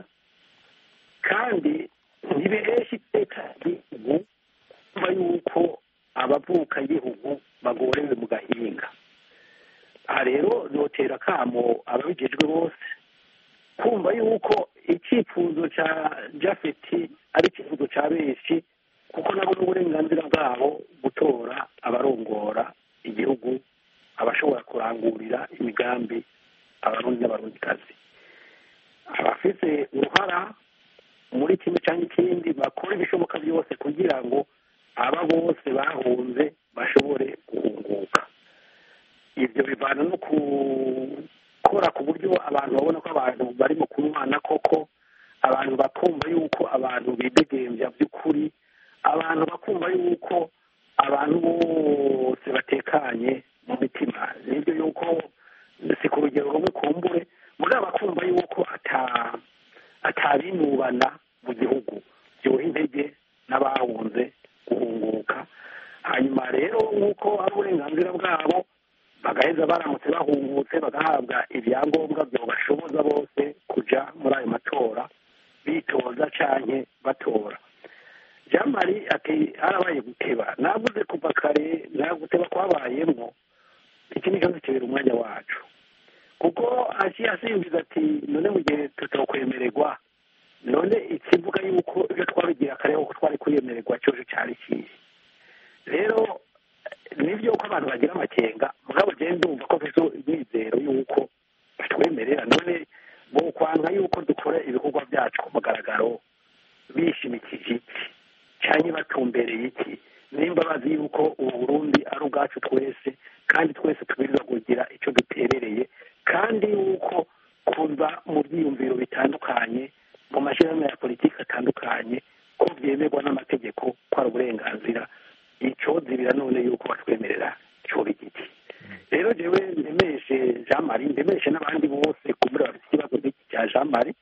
kandi ntibihesha iteka igihugu kumva yuko abavuka igihugu bagorewe mu gahinga aha rero notera akamo ababijejwe bose kumva yuko icyifuzo cya jafeti ari icyifuzo cya benshi kuko nabo n'uburenganzira bwabo gutora abarongora igihugu abashobora kurangurira imigambi abarundi n'abarundikazi abafite uruhara muri kimwe cyangwa ikindi bakora ibishoboka byose kugira ngo aba bose bahunze bashobore guhunguka ibyo bivana no gukora ku buryo abantu babona ko abantu barimo kunywana koko abantu bakumva yuko abantu bidegembya by'ukuri abantu bakumva yuko abantu bose batekanye mu mitima nibyo yuko si ku rugero rumwe kumbure muri bakumva yuko ata atabinubana mu gihugu byoha intege n'abahunze guhunguka hanyuma rero nk'uko ari uburenganzira bwabo bagaheza baramutse bahungutse bagahabwa ibyangombwa byabashoboza bose kujya muri ayo matora bitoza canke batora jean marie ati harabaye guteba navuze kuva kare nta guteba kwabayemwo iki ni ikibazo kibera umwanya wacu kuko aciye asimbiza ati none mu gihe tutokwemererwa none ikivuga yuko ibyo twabigira kare kuko twari kwiyemererwa cyoje cyari kihe rero nibyo ko abantu bagira amakenga mugabo genda ndumva ko mfite imyizero y'uko batwemerera none bo kwanga yuko dukora ibikorwa byacu ku mugaragaro bishimikije iki cyangwa batumbereye iki nimba bazi yuko ubu burundi ari ubwacu twese kandi twese tubwirizwa kugira icyo duterereye kandi yuko kuva mu byiyumviro bitandukanye mu mashyirahamwe ya politiki atandukanye ko byemerwa n'amategeko ko ari uburenganzira icyo zibira none yuko batwemerera cyoba igiti rero jewe ndemeshe jean marie ndemeshe n'abandi bose kumbura bafite ikibazo nk'iki cya jean marie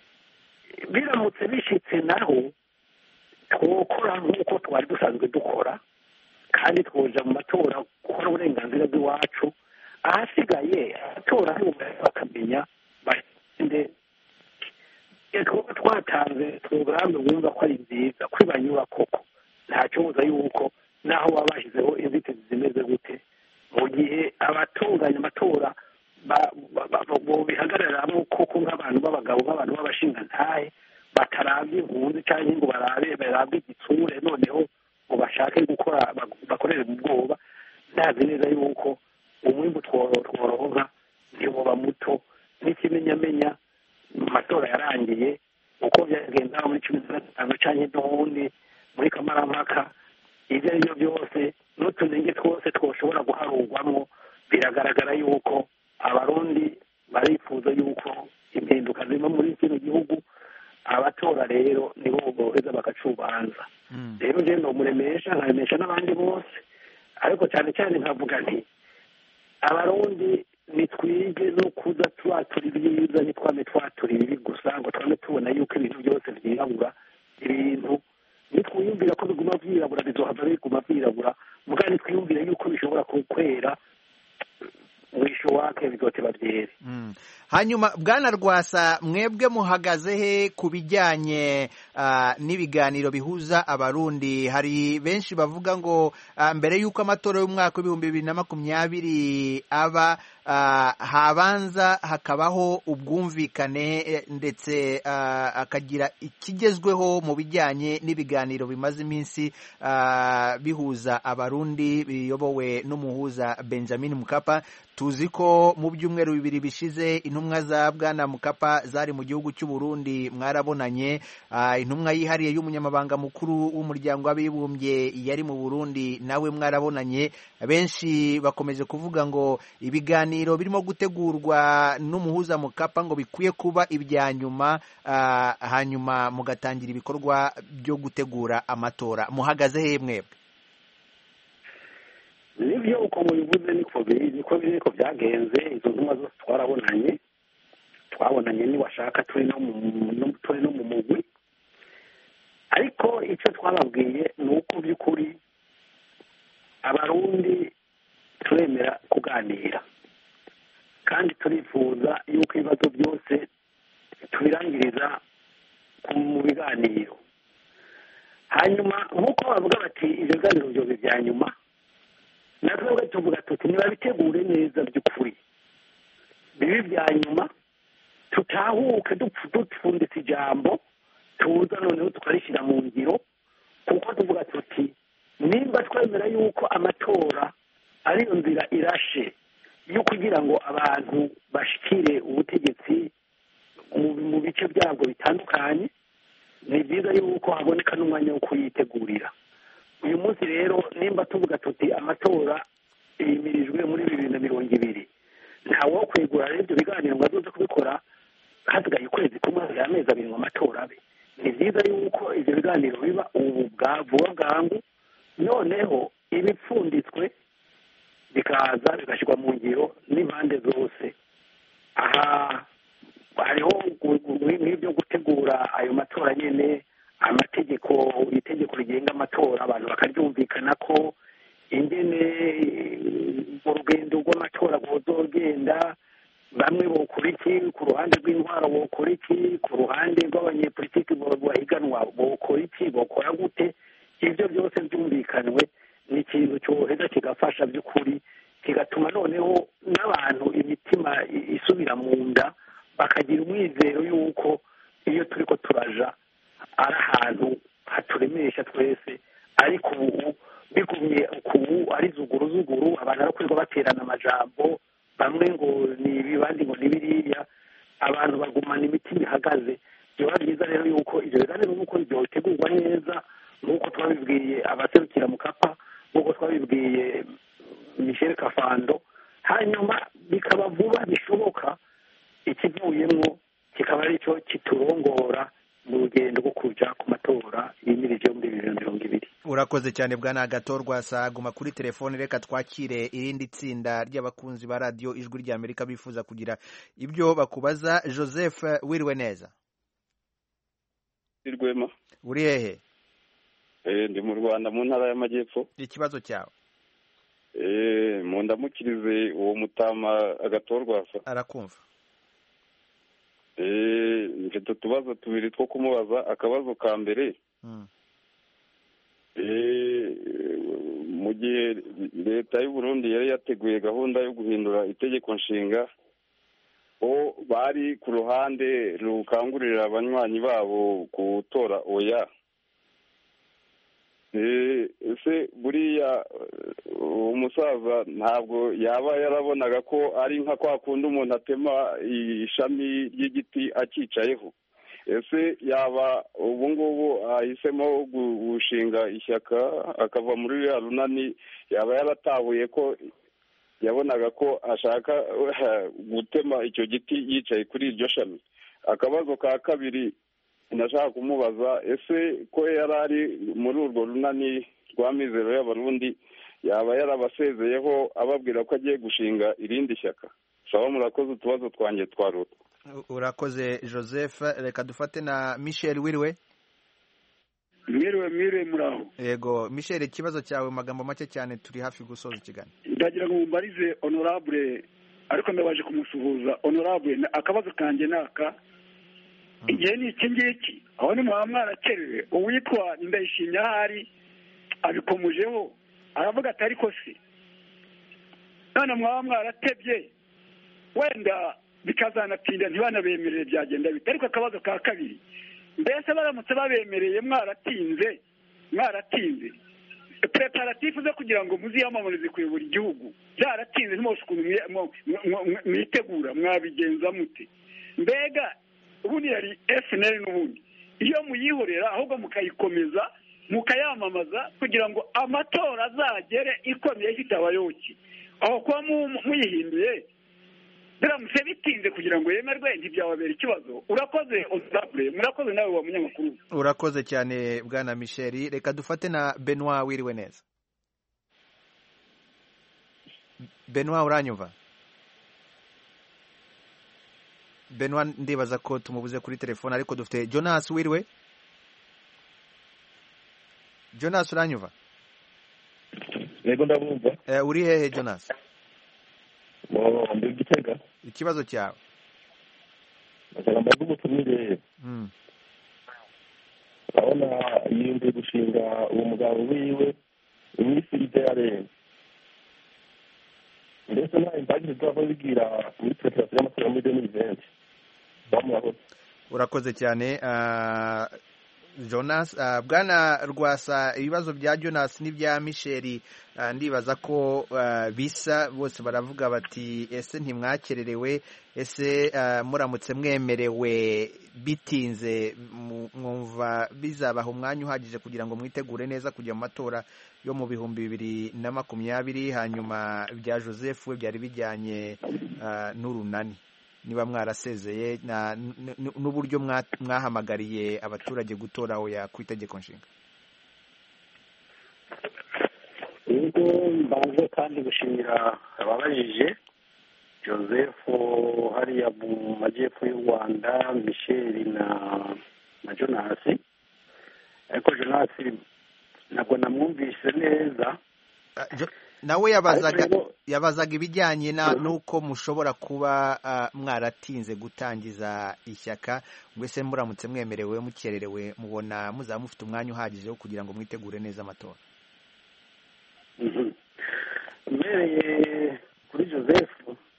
biramutse bishitse naho twokora nk'uko twari dusanzwe dukora kandi twoja mu matora gukora uburenganzira bw'iwacu ahasigaye abatora bakamenya bagende twaba twatanze porogaramu bumva ko ari nziza ko ibanyura koko ntacyobuza yuko naho baba bashyizeho inzitizi zimeze gute mu gihe abatunganya amatora bihagararamo ko koko nk'abantu b'abagabo nk'abantu b'abashingantahe batarabye impunzi cyangwa ngo barabe barabwe igitsure noneho ngo bashake gukora bakorere mu bwoba ndazi neza yuko umwimbu tworonka ntiwoba muto n'ikimenyamenya mu matora yarangiye uko byagenda muri cumi na gatanu cyangwa n'ubundi muri kamarampaka ibyo ari byo byose n'utunenge twose twoshobora guharurwamo biragaragara yuko abarundi barifuza yuko impinduka ziva muri kino gihugu abatora rero nibo boheza bagacubanza rero njyewe nomuremesha nkaremesha n'abandi bose ariko cyane cyane nkavuga nti abarundi nitwige no kuza twatura ibyiza ntitwame twatura ibibi gusa ngo twame tubona yuko ibintu byose byirabura ibintu nitwiyumvira ko biguma byirabura bizohava biguma byirabura mugabo nitwiyumvire yuko bishobora kwera mwisho wake bizoteba byere hanyuma bwana rwasa mwebwe muhagaze he ku bijyanye n'ibiganiro bihuza abarundi hari benshi bavuga ngo mbere y'uko amatora y'umwaka w'ibihumbi bibiri na makumyabiri aba habanza hakabaho ubwumvikane ndetse akagira ikigezweho mu bijyanye n'ibiganiro bimaze iminsi bihuza abarundi biyobowe n'umuhuza benjamin mukapa tuzi ko mu byumweru bibiri bishize intumwa za bwana mukapa zari mu gihugu cy'u Burundi mwarabonanye intumwa yihariye y'umunyamabanga mukuru w'umuryango w'abibumbye yari mu Burundi nawe mwarabonanye benshi bakomeje kuvuga ngo ibiganiro birimo gutegurwa n'umuhuza mukapa ngo bikwiye kuba ibya nyuma hanyuma mugatangira ibikorwa byo gutegura amatora muhagaze he mwebwe nibyo uko mubivuze niko biri niko biri niko byagenze izo ntumwa zose twarabonanye twabonanye niwashaka turi no mu turi no mu mugwi ariko icyo twababwiye ni uko by'ukuri abarundi turemera kuganira kandi turifuza yuko ibibazo byose tubirangiriza mu biganiro hanyuma nk'uko bavuga bati ibyo biganiro byobe bya nyuma natwe tuvuga tuti nibabitegure neza by'ukuri bibi bya nyuma tutahuke dupfunditse ijambo tuza noneho tukarishyira mu ngiro kuko tuvuga tuti nimba twemera yuko amatora ariyo nzira irashe yo kugira ngo abantu bashikire ubutegetsi mu bice byabwo bitandukanye ni byiza yuko haboneka n'umwanya wo kuyitegurira uyu munsi rero nimba tuvuga tuti amatora yimirijwe muri bibiri na mirongo ibiri ntawe wo kwegura rero ibyo biganiro ngo azoze kubikora hasigaye ukwezi kumwe amezi abiri ngo amatora abe ni byiza yuko ibyo biganiro biba ubu bwa vuba bwangu noneho ibipfunditswe bikaza bigashyirwa mu ngiro n'impande zose aha hariho nk'ibyo gutegura ayo matora nyine amategeko itegeko rigenga amatora abantu bakaryumvikana ko ingene mu rugendo rw'amatora rwozogenda bamwe bokora iki ku ruhande rw'intwaro bokora iki ku ruhande rw'abanyepolitiki bahiganwa bokora iki bokora gute ibyo byose byumvikanwe ni ikintu cyoheza kigafasha by'ukuri kigatuma noneho n'abantu imitima isubira mu nda bakagira umwizero y'uko iyo turi ko turaja ari ahantu haturemesha twese ariko ubu bigumye ubu ari zuguru zuguru abantu barakorerwa baterana amajambo bamwe ngo ni ibi abandi ngo ni biriya abantu bagumana imitima ihagaze byaba byiza rero yuko ibyo biganiro nk'uko byotegurwa neza nk'uko twabibwiye abaserukira mu kapa nk'uko twabibwiye michel kafando hanyuma bikaba vuba bishoboka ikivuyemo kikaba aricyo kiturongora mu rugendo rwo kujya ku matora yimirije muri bibiri na mirongo ibiri urakoze cyane bwana gatorwa saguma kuri telefone reka twakire irindi tsinda ry'abakunzi ba radiyo ijwi ry'amerika bifuza kugira ibyo bakubaza joseph wiriwe neza rwema uri hehe ndi mu rwanda mu ntara y'amajyepfo ikibazo cyawe mu ndamukirize uwo mutama agatorwasa arakumva mfite utubazo tubiri two kumubaza akabazo ka mbere mu gihe leta y'u Burundi yari yateguye gahunda yo guhindura itegeko nshinga bo bari ku ruhande rukangurira abanywanyi babo gutora oya Eh, ese buriya eh, umusaza ntabwo yaba yarabonaga ko ari nka kwa kundi umuntu atema ishami ry'igiti acyicayeho ese yaba ubu ngubu ahisemo gu- gushinga ishyaka akava muri ruriya runani yaba yaratahuye ko yabonaga ko ashaka eh, gutema icyo giti yicaye kuri iryo shami akabazo ka kabiri nashaka kumubaza ese ko yari ari muri urwo runani rwa mizero y'abarundi yaba yarabasezeyeho ababwira ko agiye gushinga irindi shyaka saba murakoze utubazo twanjye twaruta urakoze joseph reka dufate na michel wiriwe mwiriwe mwiriwe muraho yego michel ikibazo cyawe mu magambo make cyane turi hafi gusoza ikiganiro ndagira ngo mumbarize honorable ariko ndabaje kumusuhuza honorable na- akabazo kanjye ni aka igihe ni iki ngiki aho ni mwaba mwarakerewe uwitwa ndayishimye ahari abikomujeho aravuga ati ariko se none mwaba mwaratebye wenda bikazanatinda ntibanabemerere byagenda bite ariko akabazo ka kabiri mbese baramutse babemereye mwaratinze mwaratinze preparatifu zo kugira ngo muziyamamarize kuyobora igihugu byaratinze ntimwose ukuntu mwe- mwe- mwe- mwe- mwitegura mwabigenza mute mbega ubundi yari fnl n'ubundi iyo muyihorera ahubwo mukayikomeza mukayamamaza kugira ngo amatora azagere ikomeye ifite abayoboke aho kuba mu- muyihinduye biramutse bitinze kugira ngo yemerwe ntibyababera ikibazo urakoze honorable murakoze nawe wa munyamakuru urakoze cyane bwana michel reka dufate na benoit wiriwe neza benoit uranyumva benoit ndibaza ko tumubuze kuri telefone ariko dufite jonas wiriwe jonas uranyumva yego ndabumva Eh, uri hehe jonas Oh, ndi gitega ikibazo cyawe ndashaka mbaze umutumire Mm. urabona yiyumviye gushinga uwo mugabo wiwe iminsi ijya yarenze mbese nta imbagire zaba bigira muri preparation y'amatora muri deni venti bamurahoze urakoze cyane ah, jonas ah, bwana rwasa ibibazo bya jonas n'ibya michel ah, ndibaza ko ah, bisa bose baravuga bati ese ntimwakererewe ese ah, muramutse mwemerewe bitinze mu- mwumva bizabaha umwanya uhagije kugira ngo mwitegure neza kujya mu matora yo mu bihumbi bibiri na makumyabiri hanyuma bya joseph we byari bijyanye ah, n'urunani niba mwarasezeye na- n- n- n'uburyo mwa- mwahamagariye abaturage gutora oya ku itegeko nshinga ubwo mbanze kandi gushimira ababajije joseph hariya mu majyepfo y'u rwanda michel na na jonasi ariko jonasi ntabwo namwumvise neza nawe yabazaga Ariko rero- yabazaga ibijyanye na n'uko mushobora kuba ah, mwaratinze gutangiza ishyaka ngo ese muramutse mwemerewe mukererewe mubona muzaba mufite umwanya uhagije wo kugira ngo mwitegure neza amatora Mhm. mbereye kuri joseph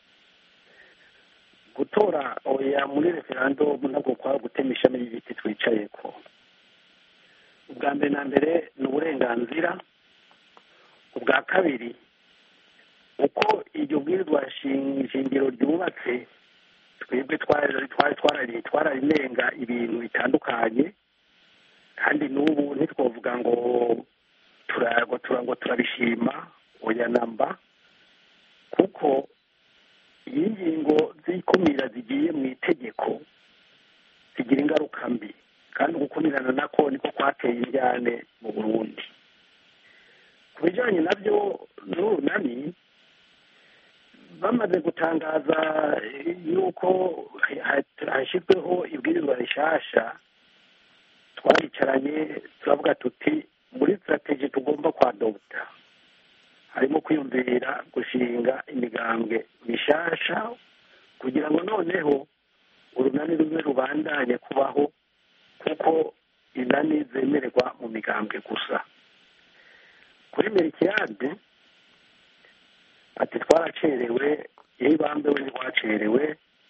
gutora oya muri referandumu ntabwo kwaba gutema ishami ry'igiti twicaye ko ubwa mbere na mbere ni uburenganzira ubwa kabiri uko iryo bwirizwa shing- shingiro ryubatse twebwe twari twari twarari- twararinenga ibintu bitandukanye kandi n'ubu ntitwavuga ngo turagwa turangwa turabishima oya namba kuko iyo ingingo z'ikumira zigiye mu itegeko zigira ingaruka mbi kandi ugukumirana nako niko kwateye injyane mu burundi ku bijyanye nabyo n'urunani bamaze gutangaza yuko ha- hashyizweho ibwirizwa rishasha twaricaranye turavuga tuti muri sitrategi tugomba kwadopta harimo kwiyumvira gushinga imigambwe mishasha kugira ngo noneho urunani rumwe rubandanye kubaho kuko inani zemererwa mu migambwe gusa kuri merikiyade ati twaracerewe iyo ibambe we ntirwacerewe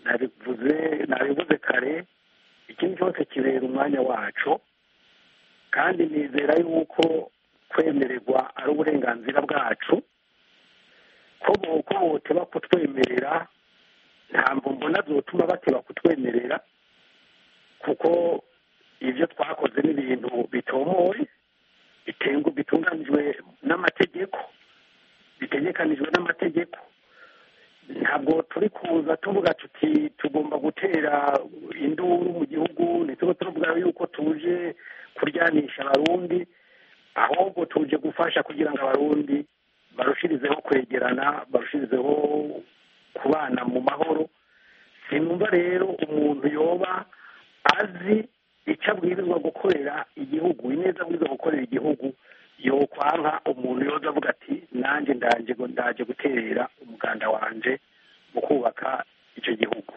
nabivuze nabivuze kare ikintu cyose kibera umwanya wacu kandi nizera yuko kwemererwa ari uburenganzira bwacu ko bo- ko boteba kutwemerera ntabwo mbona zotuma bateba kutwemerera kuko ibyo twakoze ni ibintu bitomoye bitengu bitunganijwe n'amategeko bitegekanijwe n'amategeko ntabwo turi kuza tuvuga tuti tugomba gutera induru mu gihugu ntituba tuvuga yuko tuje kuryanisha abarundi ahubwo tuje gufasha kugira ngo abarundi barushirizeho kwegerana barushirizeho kubana mu mahoro sinumva rero umuntu yoba azi icyo abwirizwa gukorera igihugu ineza abwirizwa gukorera igihugu yokwanka umuntu yoza avuga ati nanjye ndaje ndaje guterera umuganda wanje mu kubaka icyo gihugu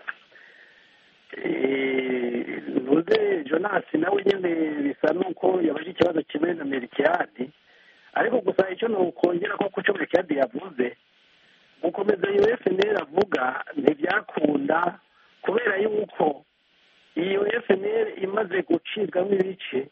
Eh, ntuze jonasi nawe nyine bisa n'uko yabaje ikibazo kimwe na merikiyadi ariko gusa icyo nukongera ko ku cyo merikiyadi yavuze gukomeza iyo fnr avuga ntibyakunda kubera yuko iyo fnr imaze gucibwamo ibice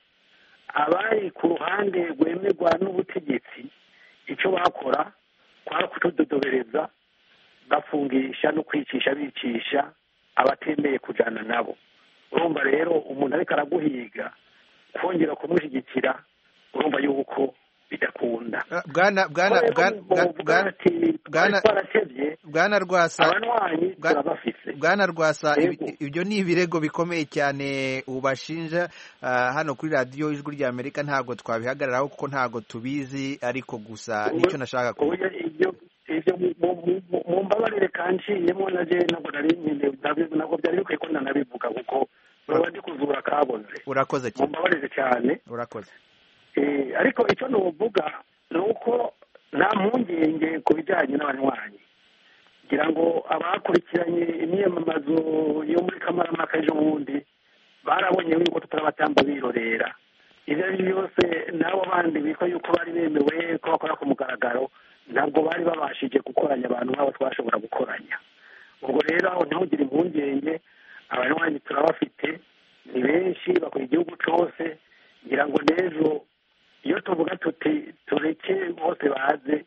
abari ku ruhande rwemerwa n'ubutegetsi icyo bakora kwari kutudodobereza bafungisha no kwicisha bicisha abatemeye kujyana nabo urumva rero umuntu ariko araguhiga kongera kumushyigikira urumva yuko bidakunda bwana bwana bwana bwana bwana twaratebye bwana rwasa abanywanyi Bwa- turabafise bwana rwasa Yego. ibi- ibyo ni ibirego bikomeye cyane ubashinja ah, hano kuri radiyo ijwi rya amerika ntabwo twabihagararaho kuko ntabwo tubizi ariko gusa nicyo nashaka kuvuga Oya, ibyo ibyo mu- mu- mu- mu mbabarire kanciyemo na je ntabwo nari nyine ntabi- ntabwo byari bikwiye ko nanabivuga kuko baba ndi kuzura kaboze urakoze mu cyane mbabarire cyane urakoze Eh, ariko icyo nuvuga ni uko nta mpungenge ku bijyanye n'abanywanyi ngira ngo abakurikiranye imyiyamamazo yo muri kamarampaka ejo bundi barabonye yuko tutarabatamba birorera ibyo ari byo byose n'abo bandi bitwa yuko bari bemewe ko bakora ku mugaragaro ntabwo bari babashije gukoranya abantu nk'abo twashobora gukoranya ubwo rero aho ntihugire impungenge abanywanyi turabafite ni benshi bakora igihugu cyose ngira ngo n'ejo iyo tuvuga tuti tureke bose baze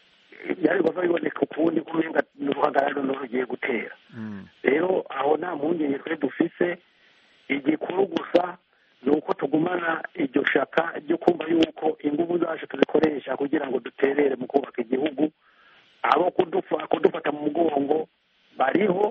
byari kuva biboneka ukundi kumenga ni uruhagararo rugiye gutera rero aho nta mpungenge twe dufise igikuru gusa ni uko tugumana iryo shaka ryo kumva yuko ingufu zacu tuzikoresha kugira ngo duterere mu kubaka igihugu abo kudufa kudufata mu mugongo bariho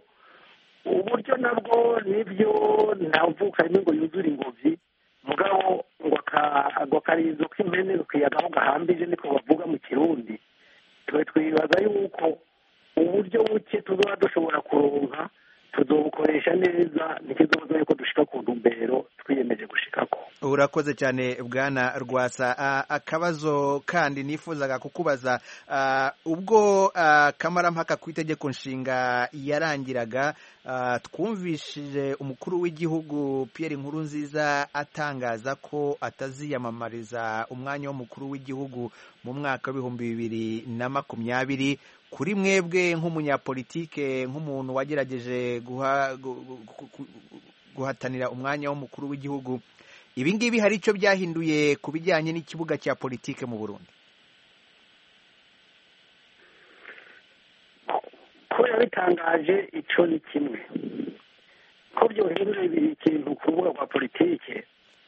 uburyo nabwo nibyo ntavuka rimwe ngo yuzure ingobyi mugabo ngo aka- ngo akarizo k'impene kiyagaho gahambije niko bavuga mu kirundi twe twibaza yuko uburyo buke tuzoba dushobora kuronka tuzobukoresha neza ntikizoza yuko dushika ku ntumbero twiyemeje gushikako urakoze cyane bwana rwasa Ah, akabazo kandi nifuzaga kukubaza ah, ubwo ah, kamarampaka ku itegeko nshinga yarangiraga ah, twumvishije umukuru w'igihugu Pierre Nkurunziza atangaza ko ataziyamamariza umwanya w'umukuru w'igihugu mu mwaka w'ibihumbi bibiri na makumyabiri kuri mwebwe nk'umunyapolitike nk'umuntu wagerageje guha- gu- gu- gu- gu- guhatanira umwanya w'umukuru w'igihugu ibi ngibi hari icyo byahinduye ku bijyanye n'ikibuga cya politike mu burundi ko yabitangaje icyo ni kimwe ko byohindura ikintu ku rubuga rwa politike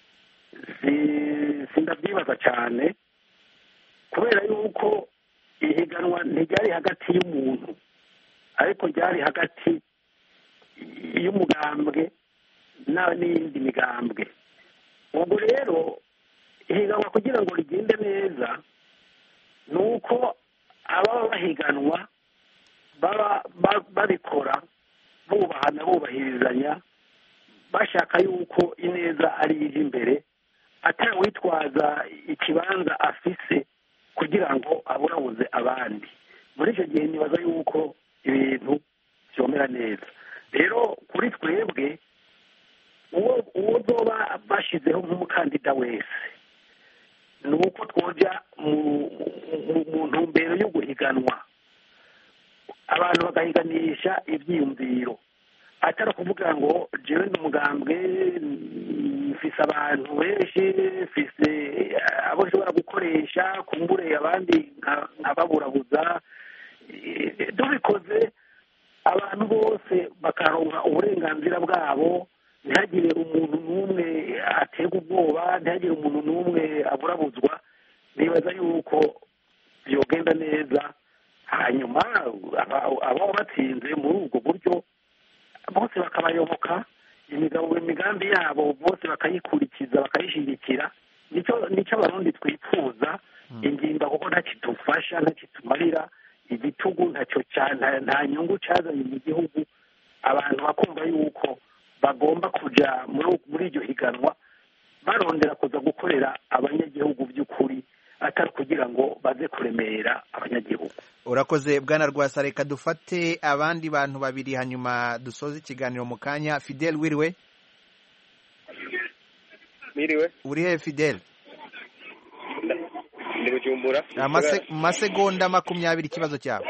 si- sindabyibaza cyane kubera yuko ihiganwa ntiryari hagati y'umuntu ariko ryari hagati y'umugambwe na- n'iyindi migambwe ubwo rero ihiganwa kugira ngo rigende neza ni uko ababa bahiganwa baba ba- babikora bubahana bubahirizanya bashaka yuko ineza ari ije imbere atawitwaza ikibanza afise kugira ngo aburabuze abandi muri icyo gihe nibaza yuko ibintu byomera neza rero kuri twebwe uwo uwo zoba bashyizeho nk'umukandida wese ni uko twojya mu- mu- mu ntumbero yo guhiganwa abantu bagahiganisha ibyiyumviro atari ukuvuga ngo jewe ni umugambwe mfise abantu benshi mfise abo nshobora gukoresha kumbure abandi nkababurabuza tubikoze abantu bose bakaronka uburenganzira bwabo ntihagire umuntu n'umwe aterwa ubwoba ntihagire umuntu n'umwe aburabuzwa nibaza yuko byogenda neza hanyuma ababa batsinze muri ubwo buryo bose bakabayoboka imigabo imigambi yabo bose bakayikurikiza bakayishyigikira nicyo abarundi twifuza ingimba kuko ntakidufasha ntakitumarira igitugu ntacyo nta nyungu cyazanye mu gihugu abantu bakumva yuko bagomba kujya muri iryo higanwa barondera kuza gukorera abanyagihugu by'ukuri atari kugira ngo baze kuremera abanyagihugu urakoze bwana rwasa reka dufate abandi bantu babiri hanyuma dusoze ikiganiro mu kanya fidel wiriwe Miriwe. uri he fidel Ndi Bujumbura. amasegonda makumyabiri ikibazo cyawe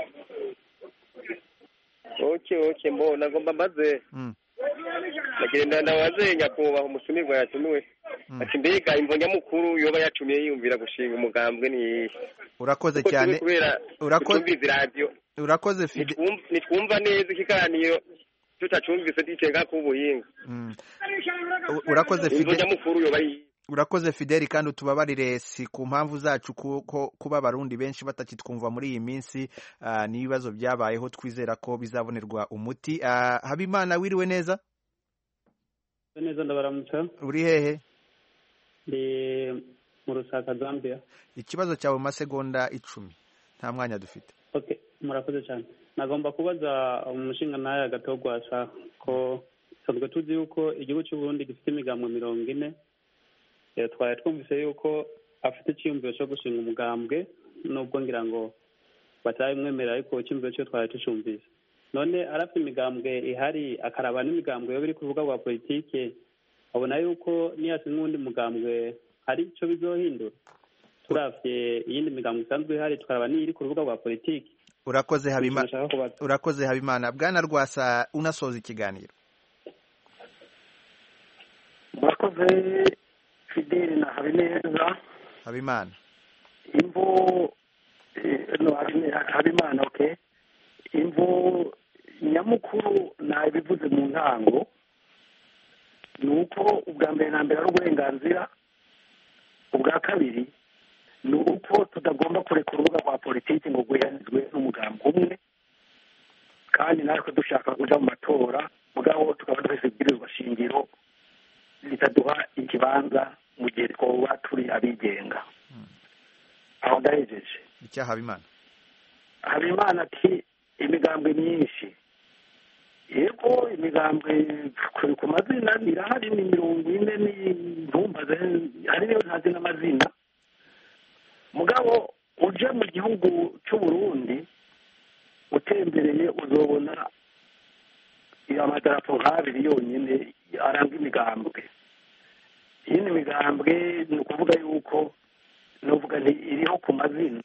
oke oke mbo nagomba mbaze nagenda ndabaze nyakubahwa umusumirwa yatumiwe ati mbega imvo nyamukuru yoba yatumiye yiyumvira gushinga umugambwe ni urakoze Kuko cyane turi kubera urakoze tutumviza iradiyo urakoze fidel Nitwum- nitwumva neza ikiganiro tutacumvise dicenga k'ubuhinga urakoze imvo fidel nyamukuru yoba yi- urakoze fideli kandi utubabarire si ku mpamvu zacu kuko kuba abarundi benshi batakitwumva muri iyi minsi ah, n'ibibazo byabayeho twizera ko bizabonerwa umuti Ah, habimana wiriwe neza neza ndabaramutsa uri hehe ndi mu rusaka zambia ikibazo cyawe mu masegonda icumi nta mwanya dufite okay murakoze cyane nagomba kubaza umushinga nawe agatogwasa ko tusanzwe tuzi yuko igihugu cy'u Burundi gifite imigambo mirongo ine Eh, twari twumvise yuko afite icyiyumviro cyo gushinga umugambwe nubwo ngira ngo batarabimwemerera ariko icyiyumviro cyo twari tucumvise none arafite imigambwe ihari akaraba n'imigambwe yoba iri ku rubuga rwa politike abona yuko niyasinga uwundi mugambwe hari icyo bizohindura turavye iyindi migambo isanzwe ihari tukaraba n'iri ku rubuga rwa politiki urakoze habimana Nashaka kubaza. urakoze habimana bwana rwasa unasoza ikiganiro murakoze fideli na habineza habimana imvo eh, no Habine- habimana okay imvo nyamukuru nabivuze mu ntango ni uko ubwa mbere na mbere ari uburenganzira ubwa kabiri ni uko tutagomba kureka urubuga rwa politiki ngo rwihanizwe n'umugambi umwe kandi natwe dushaka kuja mu matora mugabo tukaba dufise ibwirizwa shingiro ritaduha ikibanza mu gihe twoba turi abigenga aho ndahejeje icya habimana habimana ati imigambwe myinshi yego imigambwe kuri ku mazina irahari ni mirongo ine n'intumbaze hari niyo ntazi n'amazina mugabo uje mu gihugu cy'u Burundi utembereye uzobona amadarapo nk'abiri yonyine aranga imigambwe iyindi migambwe ni ukuvuga yuko nuvuga nti iriho ku mazina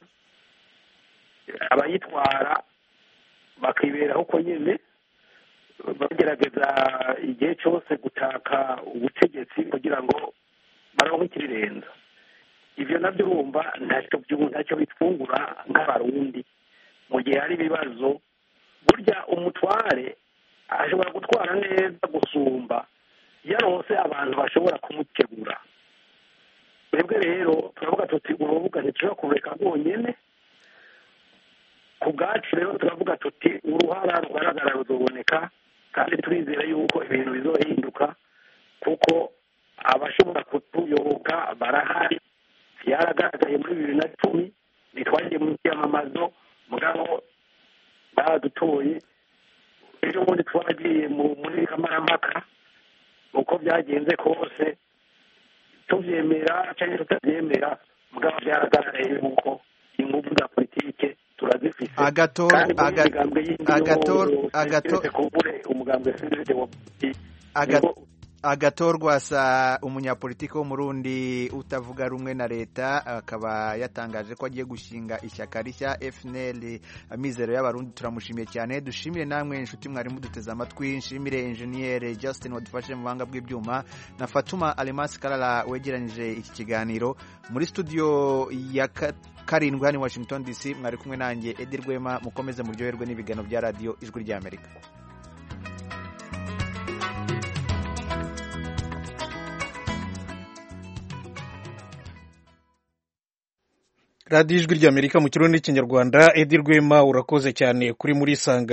abayitwara bakiberaho uko nyine bagerageza igihe cyose gutaka ubutegetsi kugira ngo baronke ikirirenza ibyo nabyo urumva ntacyo byu- ntacyo bitwungura nk'abarundi mu gihe hari ibibazo burya umutware ashobora gutwara neza gusumba yaronse abantu bashobora kumutegura twebwe rero turavuga tuti urubuga ntitushobora kurureka rwonyine ku bwacu rero turavuga tuti uruhara rugaragara ruzoboneka kandi turizera yuko ibintu bizohinduka kuko abashobora kutuyoboka barahari byaragaragaye muri bibiri na cumi ntitwagiye mu byamamazo mugabo baradutoye ejo bundi twagiye mu- muri kamarampaka uko byagenze kose tubyemera cyangwa tutabyemera mugabo byaragaragaye yuko ingufu za politike turazifite Agator- kandi muri aga- imigambwe yindi Agator- yose Agator- keretse kumbure umugambwe sivide wa Aga- agatorwasa umunyapolitiki w'umurundi utavuga rumwe na leta akaba yatangaje ko agiye gushinga ishyaka rishya fnl amizero y'abarundi turamushimiye cyane dushimire namwe inshuti mwarimu duteze amatwi nshimire enjeniyeri justin wadufashe mu buhanga bw'ibyuma na fatuma alemasi karara wegeranyije iki kiganiro muri studio ya karindwi hano i washington dc mwari kumwe nanjye edi rwema mukomeze muryoherwe n'ibiganiro bya radiyo ijwi ry'amerika radiyo ijwi ry'amerika mu kirundi n'ikinyarwanda edi rwema urakoze cyane kuri muri sanga